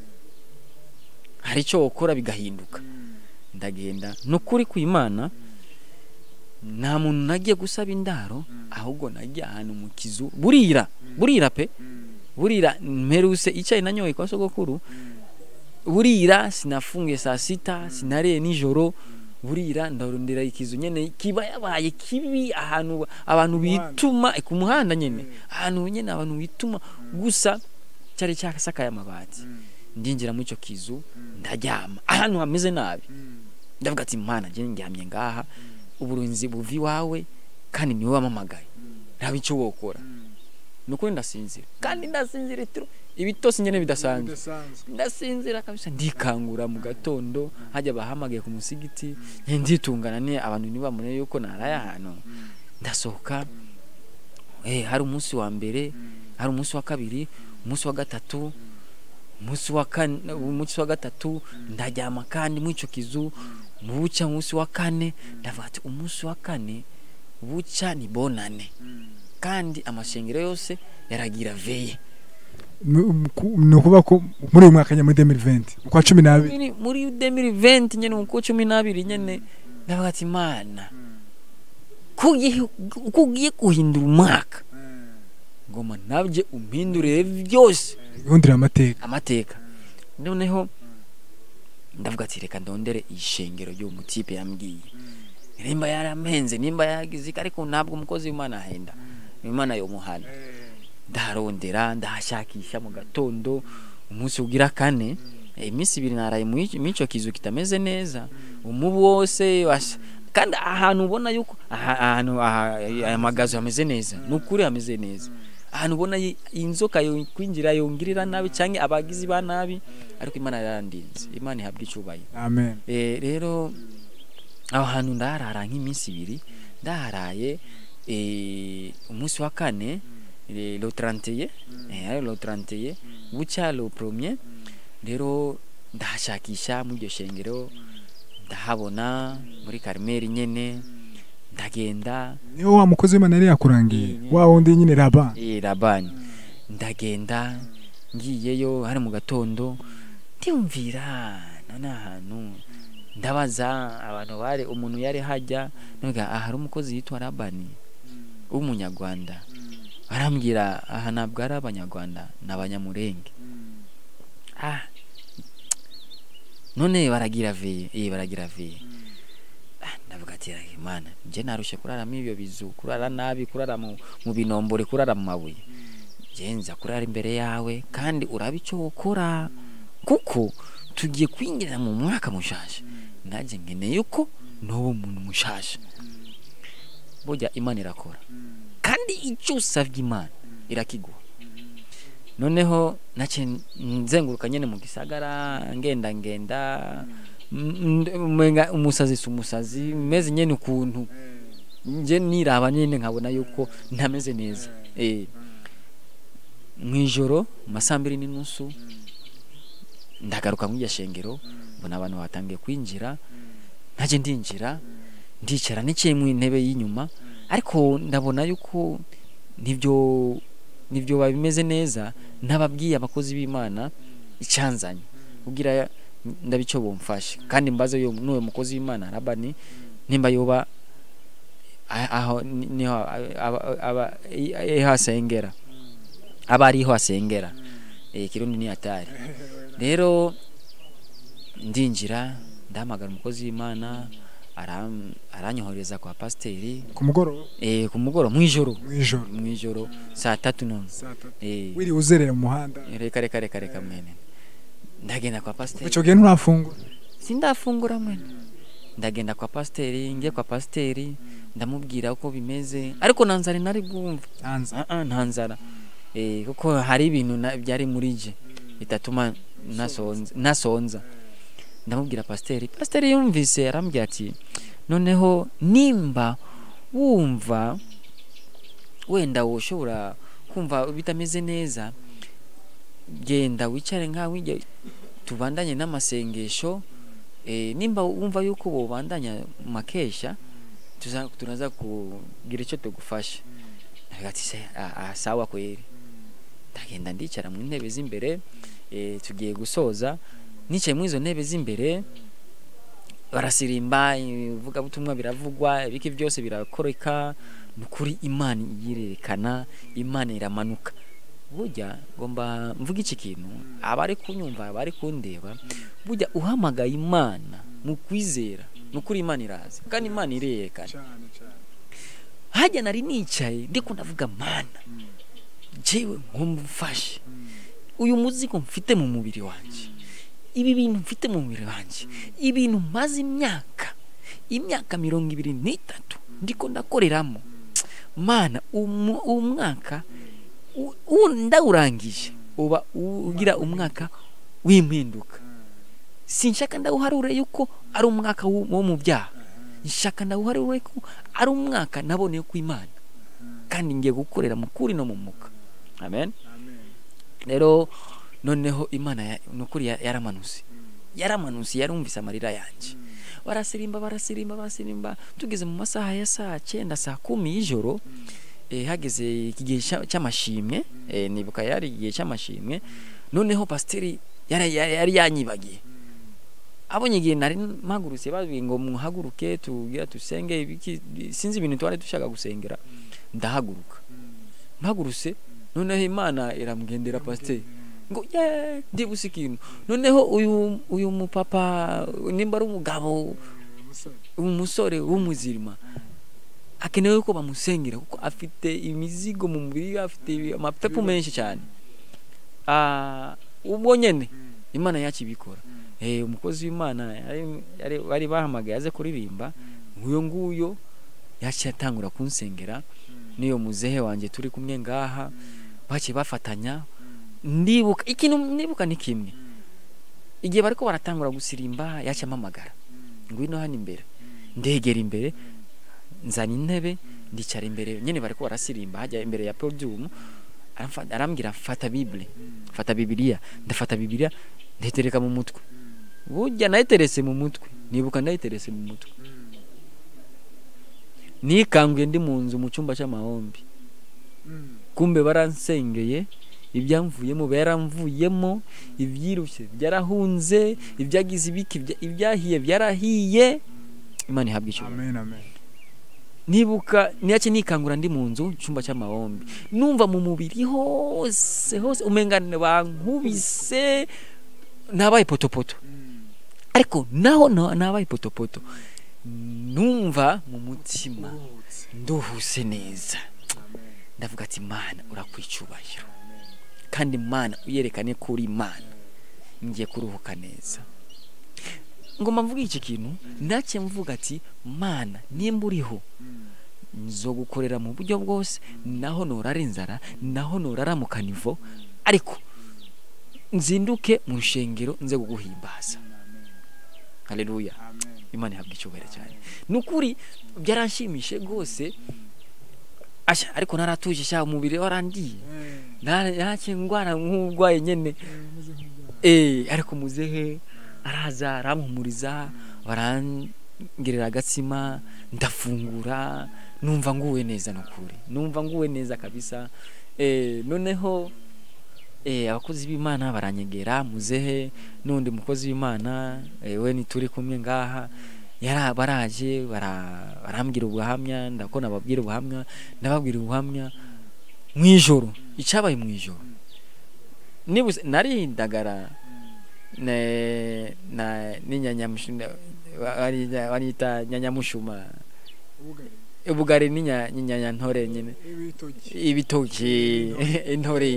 hari ico wokora bigahinduka ndagenda nukuri kw'imana nta muntu nagiye gusaba indaro ahubwo nagiye ahantu mu kizu burira burira pe burira mperuse icyayi nanyoye kwa sogokuru burira sinafungiye saa sita sinariye nijoro burira ndarondera ikizu nyene kiba yabaye kibi ahantu abantu muhanda. bituma ku muhanda nyene ahantu nyene abantu bituma gusa cyari cyasakaye amabati ndinjira muri icyo kizu ndaryama ahantu hameze nabi ndavuga ati mana je ndyamye ngaha uburinzi buva iwawe kandi niwe wamamagaye ntabe icyo wokora nukuri ndasinzira kandi ndasinzira itiro ibitose nyene bidasanzwe ndasinzira kabisa ndikangura mu gatondo hajya bahamagaye ku musigiti nke nditungana ni abantu ntibamune yuko naraye ahantu ndasohoka eh hari umunsi wa mbere hari umunsi wa kabiri umunsi wa gatatu umunsi wa kane umunsi wa gatatu ndaryama kandi muri ico kizu buca umunsi wa kane ndavuga ati umunsi wa kane buca ni bonane kandi amashengero yose yaragira veye ni ukuvuga ko muri uyu mwaka nyine muri 2020 ukwa cumi n'abiri Muri- muri 2020 nyene mu kwa cumi n'abiri nyene ndavuga ati mana ko ugiye- ko ugiye guhindura umwaka ngoma nabye umpindurire byose ihundira amateka amateka noneho ndavuga ati reka ndondere ishengero ry'uwo mutipe yambwiye nimba yarampenze nimba yagize iki, ariko ntabwo umukozi w'imana ahenda imana yomuhana ndarondera ndahashakisha mu gatondo umunsi ugira kane eh, iminsi ibiri naraye mu ico- mu ico kizu kitameze neza umubu wose washa- kandi ahantu ubona yuko aha- ahantu aha- aya magazo hameze neza ni ukuri hameze neza ahantu ubona yi- inzoka yo kwinjira yongirira nabi cyangwa abagizi ba nabi ariko imana yarandinze imana ihabwa icyubahiro amen Eh, rero aho hantu ndaharara nk'iminsi ibiri ndaharaye eh, umunsi wa kane eh, lo 31 eh, ari lo 31 bucya lo premier rero ndahashakisha muri iryo shengero ndahabona muri Karmeli nyene ndagenda niwe wa mukozi w'imana yari yakurangiye wa wundi nyine raba eh, labani ndagenda ngiyeyo hari mu gatondo ndiyumvira none ahantu ndabaza abantu bari umuntu yari hajya nubwo aha hari umukozi yitwa labani w'umunyarwanda arambwira aha ntabwo ari abanyarwanda ni abanyamurenge ah none baragira veye eh baragira veye Ah, ndavuga ati "Rahi, imana nje narushe kuraramo ibyo bizu kurara nabi kurara mu, mu binombore kurara mu mabuye nje nza kurara imbere yawe kandi uraba icyo ukora kuko tugiye kwinjira mu mwaka mushasha nanjye nkeneye ko n'uwo muntu mushasha burya imana irakora kandi icyo usabye imana irakiguha noneho nace nzenguruka nyene mu gisagara ngenda ngenda m- m- umenga umusazi si umusazi meze nyene ukuntu nje niraba nyene nkabona yuko ntameze neza eh mwijoro masambiri n'inusu ndagaruka mu shengero mbona abantu batangiye kwinjira naje ndinjira ndicara niciye mu intebe y'inyuma ariko ndabona yuko nibyo nibyo babimeze neza ntababwiye abakozi b'imana icyanzanye kugira ndabico bomfashe kandi mbaze yo n'uwo mukozi w'imana rabani nimba yoba a- aho ni- niho aba- aba- i- iho asengera aba ariho asengera eh kirundi ni hatari rero ndinjira ndahamagara umukozi w'imana aram- aranyohereza kwa pasiteri ku mugoroba eh ku mugoroba mwijoro mw'ijoro mwijoro saa tatu none eh wiri uzerera mu muhanda reka reka reka reka mwene ndagenda kwa pasiteri icyo gihe nturafungura sindafungura mwene ndagenda kwa pasiteri ngiye kwa pasiteri ndamubwira uko bimeze ariko nta nzara nari bwumva hanze Ah, ah, nta nzara eh kuko hari ibintu na- byari muri je bitatuma nasonza nasonza ndamubwira pasiteri pasiteri yumvise arambwira ati noneho nimba wumva wenda woshobora kumva bitameze neza genda wicare nkaho wijya tubandanye n'amasengesho eh, nimba wumva yuko bobandanya makesha tuza tunaza kugira icyo tugufasha ati se ah, ah, sawa kweri ndagenda ndicara mu ntebe z'imbere eh, tugiye gusoza nicaye muri izo ntebe z'imbere barasirimba ivugabutumwa biravugwa ibiki byose birakoreka ni ukuri imana iyirerekana imana iramanuka burya ngomba mvuga iki kintu abari kunyumva abari kundeba burya uhamagaye imana mu kwizera ni ukuri imana iraza kandi imana irerekana cyane cyane hajya nari nicaye ndiko ndavuga mana jewe nkumufashe uyu muzigo mfite mu mubiri wanjye ibi bintu mfite mu mubiri wanjye ibintu maze imyaka imyaka mirongo ibiri n'itatu ndiko ndakoreramo mana umu- uwo mwaka u- u- ndawurangije uba u- ugira umwaka w'impinduka sinshaka ndawuharure yuko ari umwaka wo wo mu byaha nshaka ndawuharure ko ari umwaka naboneye ku imana kandi ngiye gukorera mu kuri no mu mwuka amen rero noneho imana ya- ni ukuri ya- yaramanutse yaramanutse yarumvise amarira yanjye barasirimba barasirimba barasirimba tugeze mu masaha ya saa cyenda saa kumi y'ijoro eh, hageze igihe cya- cy'amashimwe eh, nibuka yari igihe cy'amashimwe noneho pasiteri yari yari- yari yanyibagiye abonye igihe nari mpagurutse babwiye ngo muhaguruke tugira dusenge ibiki sinzi ibintu twari dushaka gusengera ndahaguruka mpagurutse noneho imana iramugendera pasiteri ngo ye ndibuze ikintu noneho uyu uyu mupapa nimba ari umugabo umusore w'umuzirima akenewe ko bamusengera kuko afite imizigo mu mubiri we, afite amapepu menshi cyane Ah, ubwo nyene imana yacu ibikora eh umukozi w'imana yari- yari- bari bahamagaye aze kuririmba nguyo nguyo yaciye atangura kunsengera n'iyo muzehe wanjye turi kumwe ngaha baciye bafatanya ndibuka ikintu nibuka ni kimwe igihe bariko baratangura gusirimba yaciye amamagara ngwino hano imbere ndegera imbere nzana intebe ndicara imbere nyine bariko barasirimba hajya imbere ya podium aramfa- arambwira fata bible fata bibiliya ndafata bibiliya ndayitereka mu mutwe burya nayiterese mu mutwe nibuka nayiterese mu mutwe nikanguye ndi mu nzu mu cyumba cy'amahombi kumbe baransengeye ibyamvuyemo byaramvuyemo ibyirushye byarahunze ibyagize ibiki bya- ibyahiye byarahiye imana ihabwa icyubahiro amen amen nibuka niyake nikangura ndi mu nzu cyumba cy'amahombi numva mu mubiri hose hose umengane bankubise nabaye potopoto ariko naho na- nabaye potopoto numva mu mutima nduhuse neza ndavuga ati mana urakwicubahiro kandi mana uyerekane ko uri imana ngiye kuruhuka neza ngoma mvuga iki kintu nake mvuga ati mana nimba uriho nzogukorera mu buryo bwose naho norara inzara naho norara mu kanivo ariko nzinduke mu nshengero nze kuguhimbaza haleluya imana ihabwa icyubahiro cyane ni ukuri byaranshimishe rwose asha ariko naratuje sha umubiri warandiye nake ndwara nk'urwaye nyene eh ariko muzehe araza arampumuriza barangerera agatsima ndafungura numva nguwe neza nukuri numva nguwe neza kabisa eh noneho eh abakozi b'Imana baranyegera muzehe n'undi mukozi w'Imana eh, we nituri kumwe ngaha yara baraje bara- barambwira ubuhamya ndakona babwira ubuhamya ndababwira ubuhamya mwijoro icabaye mwijoro nibuse nari ndagara ne na n'inyanyamushuma barita nyanyamushuma ubugari n'inya- n'inyanyantore nyine ibitoki intore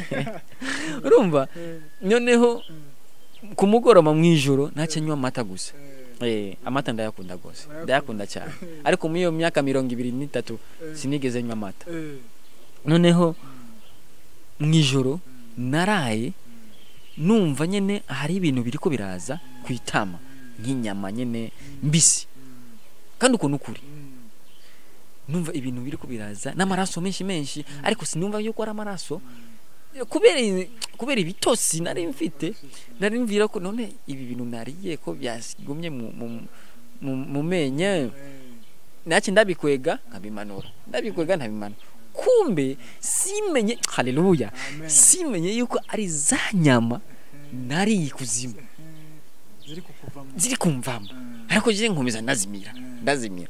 urumva noneho ku mugoroba mu ijoro ntacyo nywa amata gusa Eh, amata ndayakunda rwose ndayakunda cyane ariko muri iyo myaka mirongo ibiri n'itatu sinigeze nywa amata noneho mu ijoro naraye numva nyine hari ibintu biri ko biraza ku itama nk'inyama nyine mbisi kandi uko ni ukuri numva ibintu biri ko biraza n'amaraso menshi menshi ariko sinumva yuko ari amaraso kubera kubera ibitosi nari mfite nari mvira ko none ibi bintu nariye ko byagumye mu mu- mu- mu menyo nacyo ndabikwega nkabimanura ndabikwega nkabimanura kumbe simenye haleluya simenye yuko ari za nyama nariye ikuzimu ziri kukuvamo ziri kumvamo ariko je nkomeza ndazimira ndazimira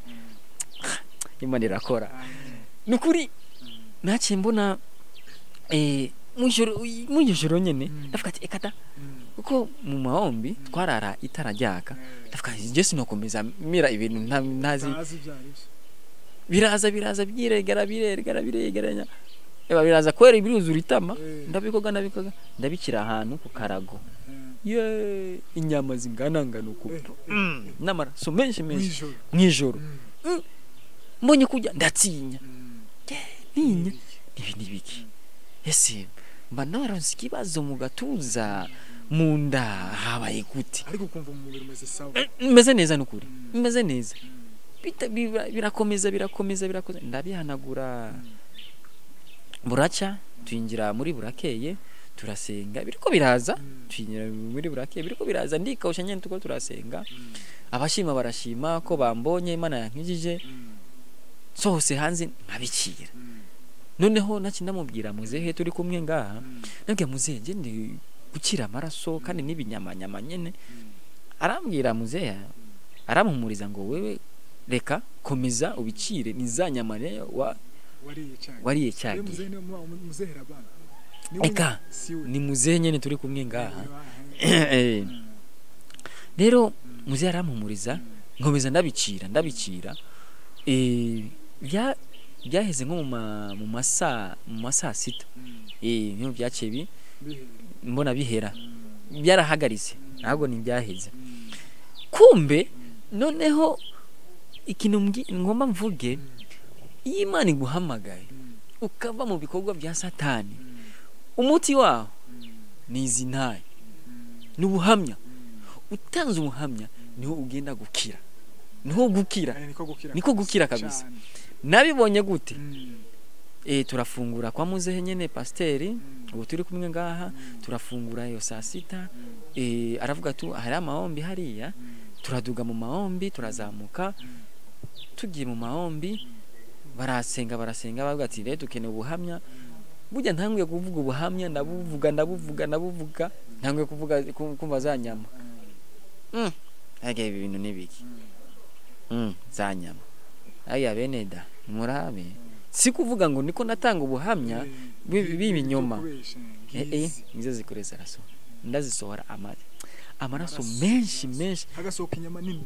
imana irakora ni ukuri naciye mbona eh, mwijoro mwijoro nyene ndavuga ati ekata kuko mu mahombi twarara itara ryaka ndavuga ati je sinokomeza mira ibintu nta- ntazi ntazi ibyo ari byo biraza biraza biregera biregera biregeranya eba biraza kwera biruzura itama Eh. ndabikoga ndabikoga ndabikira ahantu ku karago ye inyama zinganangana uku Mm, n'amaraso menshi menshi Mwijoro. mw'ijoro Mm. Mm. mbonye kurya ndatinya Mm. ninya ibi ni biki ese mba naronse ikibazo mu gatuza mu nda habaye gute ariko ukumva mu mubiri umeze sawa meze neza nukuri meze neza Bita- bira- birakomeza birakomeza birakomeza ndabihanagura buraca twinjira muri burakeye turasenga biriko biraza twinjira muri burakeye biriko biraza ndikawusha nyene tuko turasenga abashima barashima ko bambonye imana yankijije sohose hanze nkabikira noneho naci ndamubwira muzehe turi kumwe ngaha nabwiye muzehe nje ndi gukira amaraso kandi n'ibinyamanyama nyene arambwira muzehe aramuhumuriza ngo wewe reka komeza ubicire nizanyamane wa wariye cyane wariye Iyo cyagiye muzehe niwe muba- muzehera abana Eka, siwe ni muzehe nyene turi kumwe ngaha Eh. rero muzehe arampumuriza nkomeza ndabicira ndabicira eh bya byaheze nko mu ma- mu masaa mu masaa sita eh niho byaciye bi mbona bihera byarahagaritse ntabwo ni byaheze kumbe noneho ikintu mbwi- ngomba mvuge iyo imana iguhamagaye ukava mu bikorwa bya satani umuti waho ni izi ntaye ni ubuhamya utanze ubuhamya niho ugenda gukira niho gukira niko gukira niko gukira kabisa Cane. nabibonye gute Mm. eh turafungura kwa muzehe nyene pasiteri ubu turi kumwe ngaha turafungura iyo saa sita eh aravuga tu hari amahombi hariya turaduga mu mahombi turazamuka tugiye mu mahombi barasenga barasenga bavuga ati rero dukeneye ubuhamya burya ntanguye kuvuga ubuhamya ndabuvuga ndabuvuga ndabuvuga ntanguye kuvuga ku- kumva za nyama mm. Ege ibi bintu nibiki mm. za nyama aya bene da murabe si kuvuga ngo niko natanga ubuhamya Eh, bi- b'ibinyoma kubesha, eh eh ngizi. nizo zikoreza araso ndazisohora ama amaraso Amaraso. menshi menshi hagasohoka inyama nini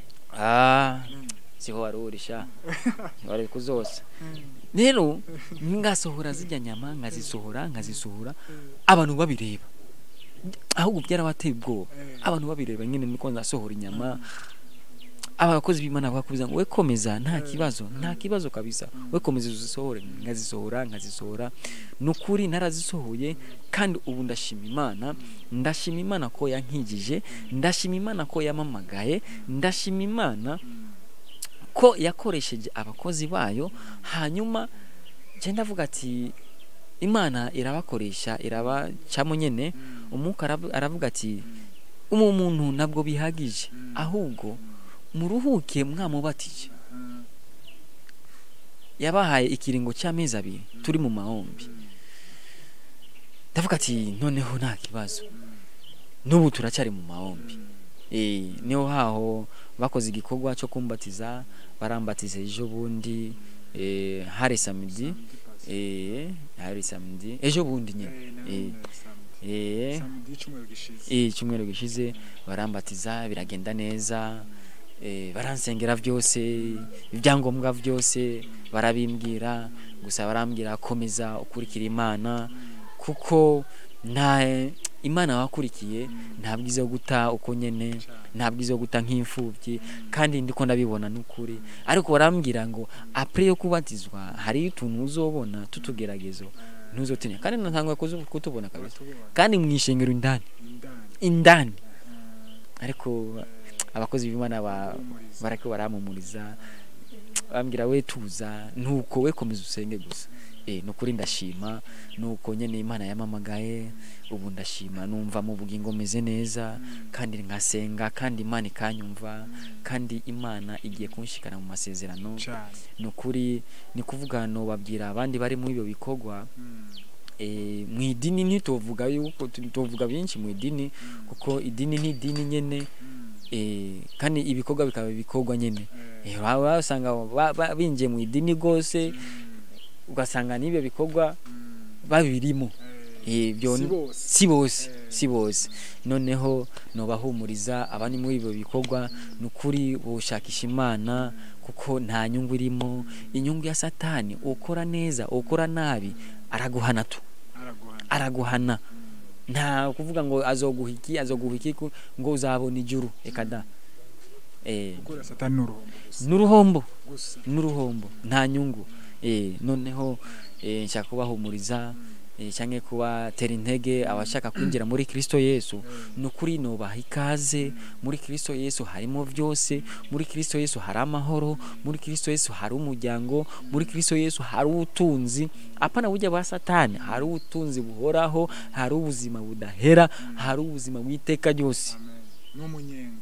ah Mm. siho warurisha wari kuzosa Mm. rero ngasohora zijya nyama nkazisohora nkazisohora Eh, abantu babireba ahubwo byarabateye ubwoba eh. abantu babireba nyine niko nasohora inyama abakozi b'imana bakubiza ngo we komeza nta kibazo nta kibazo kabisa we komeza uzisohore nkazisohora nkazisohora ni ukuri narazisohoye kandi ubu ndashima imana ndashima imana ko yankijije ndashima imana ko yamamagaye ndashima imana ko yakoresheje abakozi bayo hanyuma njye ndavuga ati imana irabakoresha irabacamo nyine umwuka aravu- aravuga ati umu muntu ntabwo bihagije ahubwo muruhuke mwamubatije yabahaye ikiringo cy'amezi abiri turi mu mahombi ndavuga ati noneho nta kibazo n'ubu turacyari mu mahombi Eh, niho haho bakoze igikorwa cyo kumbatiza barambatiza ejo bundi eh, hari samedi eh, hari samedi ejo bundi nyine Eh, Eh, na- eh, samedi y'icyumweru gishize eh, icyumweru gishize barambatiza biragenda neza eh, baransengera byose ibyangombwa byose barabimbwira gusa barambwira komeza ukurikira imana kuko nta imana wakurikiye nta bwiza yo guta uko nyene nta bwiza yo guta nk'imfubyi kandi ndiko ndabibona n'ukuri ariko barambwira ngo apre yo kubatizwa hari utuntu uzobona tutugeragezo ntuzotinya kandi ntanguye kuzu- kutubona kabisa Batubona. kandi mu ishengero indani Indani. indani ariko abakozi b'imana ba- Bahumuriza. barako baramumuriza bambwira we tuza nuko we komeza usenge gusa eh nukuri ndashima nuko nyene imana yamamagaye ubu ndashima numva mu bugingo meze neza kandi nkasenga kandi imana ikanyumva kandi imana igiye kunshikana mu masezerano Cane. nukuri ni kuvuga no babwira abandi bari muri ibyo bikorwa Mm. eh, mu idini ntituvuga yuko tuvuga byinshi mu idini kuko idini ni idini nyene eh, kandi ibikorwa bikaba ibikorwa nyene eh, waba usanga ba- ba- binjiye mu idini rwose ugasanga n'ibyo bikorwa babirimo eh, byo Si bose. si bose Eh. si bose noneho nobahumuriza abandi muri ibyo bikorwa ni ukuri bushakisha imana kuko nta nyungu irimo inyungu ya satani ukora neza ukora nabi araguhana tu Araguhana. araguhana nta kuvuga ngo azoguha iki azoguha iki ku- ngo uzabona ijuru reka da eh gukorera satani ni uruhombo gusa n'uruhombo gusa n'uruhombo nta nyungu eh noneho eh nshaka kubahumuriza eh cyangwa kubatera intege abashaka kwinjira muri Kristo Yesu nukuri nubaha ikaze muri Kristo Yesu harimo byose muri Kristo Yesu hari amahoro muri Kristo Yesu hari umuryango muri Kristo Yesu hari ubutunzi apana burya bwa satani hari ubutunzi buhoraho hari ubuzima budahera hari ubuzima bw'iteka ryose n'umunyenga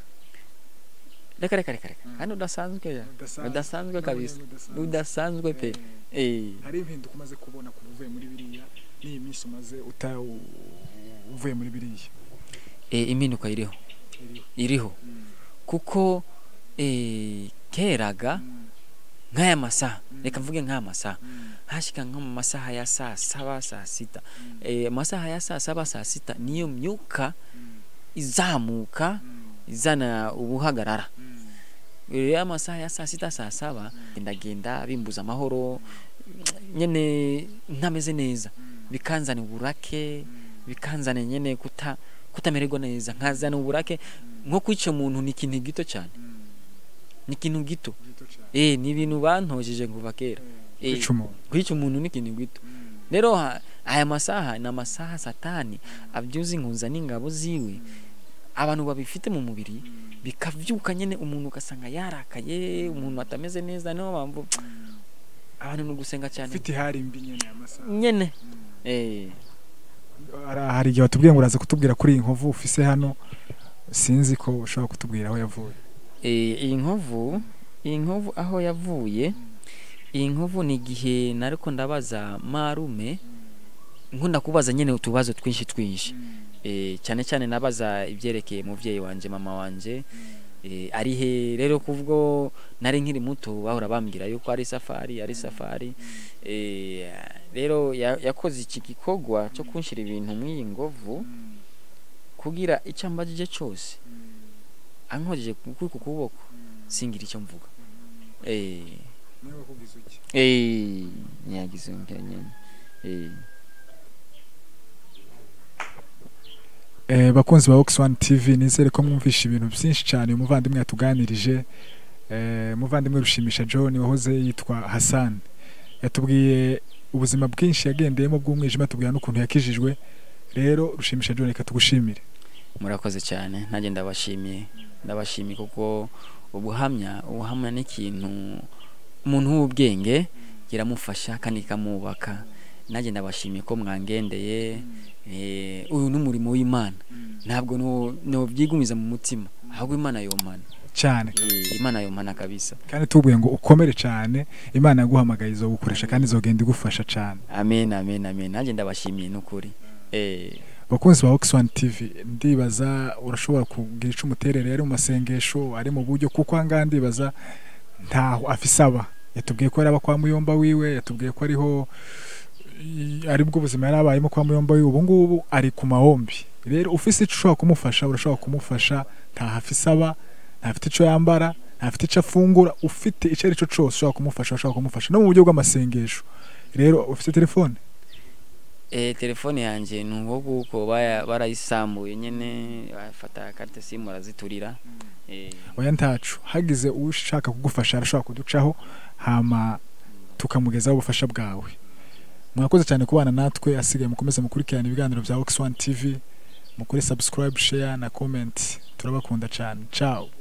reka reka reka reka kandi udasanzwe ya Udasanzwe. udasanzwe kabisa Udasanzwe. udasanzwe pe eh hari impinduka umaze kubona kuva uvuye muri biriya n'iyi minsi umaze uta u- uvuye muri biriya eh impinduka iriho iriho iriho kuko eh keraga nk'aya masaha reka mvuge nk'aya masaha hashika nko mu masaha ya saa saba saa sita eh amasaha ya saa saba saa sita niyo myuka izamuka izana ubuhagarara rero amasaha ya saa sita saa saba ndagenda bimbuza amahoro nyene ntameze neza bikanzana uburake bikanzana nyene kuta kutamererwa neza nkazana uburake nko kwica umuntu ni ikintu gito cyane ni ikintu gito eh ni ibintu bantojeje kuva kera Eh, kwica umuntu kwica umuntu ni ikintu gito rero ha- aya masaha ni amasaha satani abyuza inkunza n'ingabo ziwe abantu babifite mu mubiri bikavyuka nyene umuntu ugasanga yarakaye umuntu atameze neza niyo mpamvu abantu ni ugusenga cyane ufite ihari mbi nyene aya masaha nyene eh Hari- hari igihe watubwiye ngo uraza kutubwira kuri iyi nkovu ufise hano sinzi ko ushobora kutubwira aho yavuye Eh, iyi nkovu iyi nkovu aho yavuye iyi nkovu ni igihe nariko ndabaza marume nkunda kubaza nyene utubazo twinshi twinshi eh, cyane cyane nabaza ibyerekeye muvyeyi wanje mama wanje eh, ari he rero kubwo nari nkiri muto bahora bambwira yuko ari safari ari safari eh, rero ya- yakoze iki gikorwa cyo kunshira ibintu mw'iyi ngovu kugira icyo ambajije cyose ankojeje kuri ku kuboko singira icyo mvuga eh eh nyagize nyene eh Eh, bakunzi ba Ox One TV nizere ko mwumvisha ibintu byinshi cyane uyu muvandimwe yatuganirije eh, umuvandimwe rushimisha John wahoze yitwa Hassan yatubwiye ubuzima bwinshi yagendeyemo bw'umwijima atubwira n'ukuntu yakijijwe rero rushimisha John reka tugushimire murakoze cyane nanjye ndabashimiye ndabashimiye kuko ubuhamya ubuhamya ni ikintu umuntu w'ubwenge kiramufasha kandi kikamwubaka nanjye ndabashimiye ko mwangendeye eh, uyu ni umurimo w'imana ntabwo no- nobyigumiza mu mutima ahubwo imana yomana cyane Eh, imana yomana kabisa kandi tubwiye ngo ukomere cyane imana yaguhamagaye izogukoresha kandi izogenda igufasha cyane amen amen amen nanjye ndabashimiye n'ukuri eh bakunzi ba Ox One TV ndibaza urashobora kugira ico umuterere yari mu masengesho ari mu buryo kuko ahangaha ndibaza ntaho afise aba yatubwiye ko yaraba kwa muyomba wiwe yatubwiye ko ariho i- ari bwo buzima yari abayemo kwa muyomba wiwe ubu ngubu ari ku mahombi rero ufise ico ushobora kumufasha urashobora kumufasha ntaho afise aba ntafite ico yambara ntafite ico afungura ufite ico ari cyo cose ushobora kumufasha ushobora kumufasha no mu buryo bw'amasengesho rero ufite telefone Eh, telefone yanjye ni uwo guko baya- barayisambuye nyene bafata carte simu baraziturira eh, oya ntacu hagize ushaka kugufasha arashobora kuducaho hama tukamugezaho ubufasha bwawe mwakoze cyane kubana natwe asigaye mukomeze mukurikirana ibiganiro bya Ox One TV mukore subscribe share na comment turabakunda cyane ciao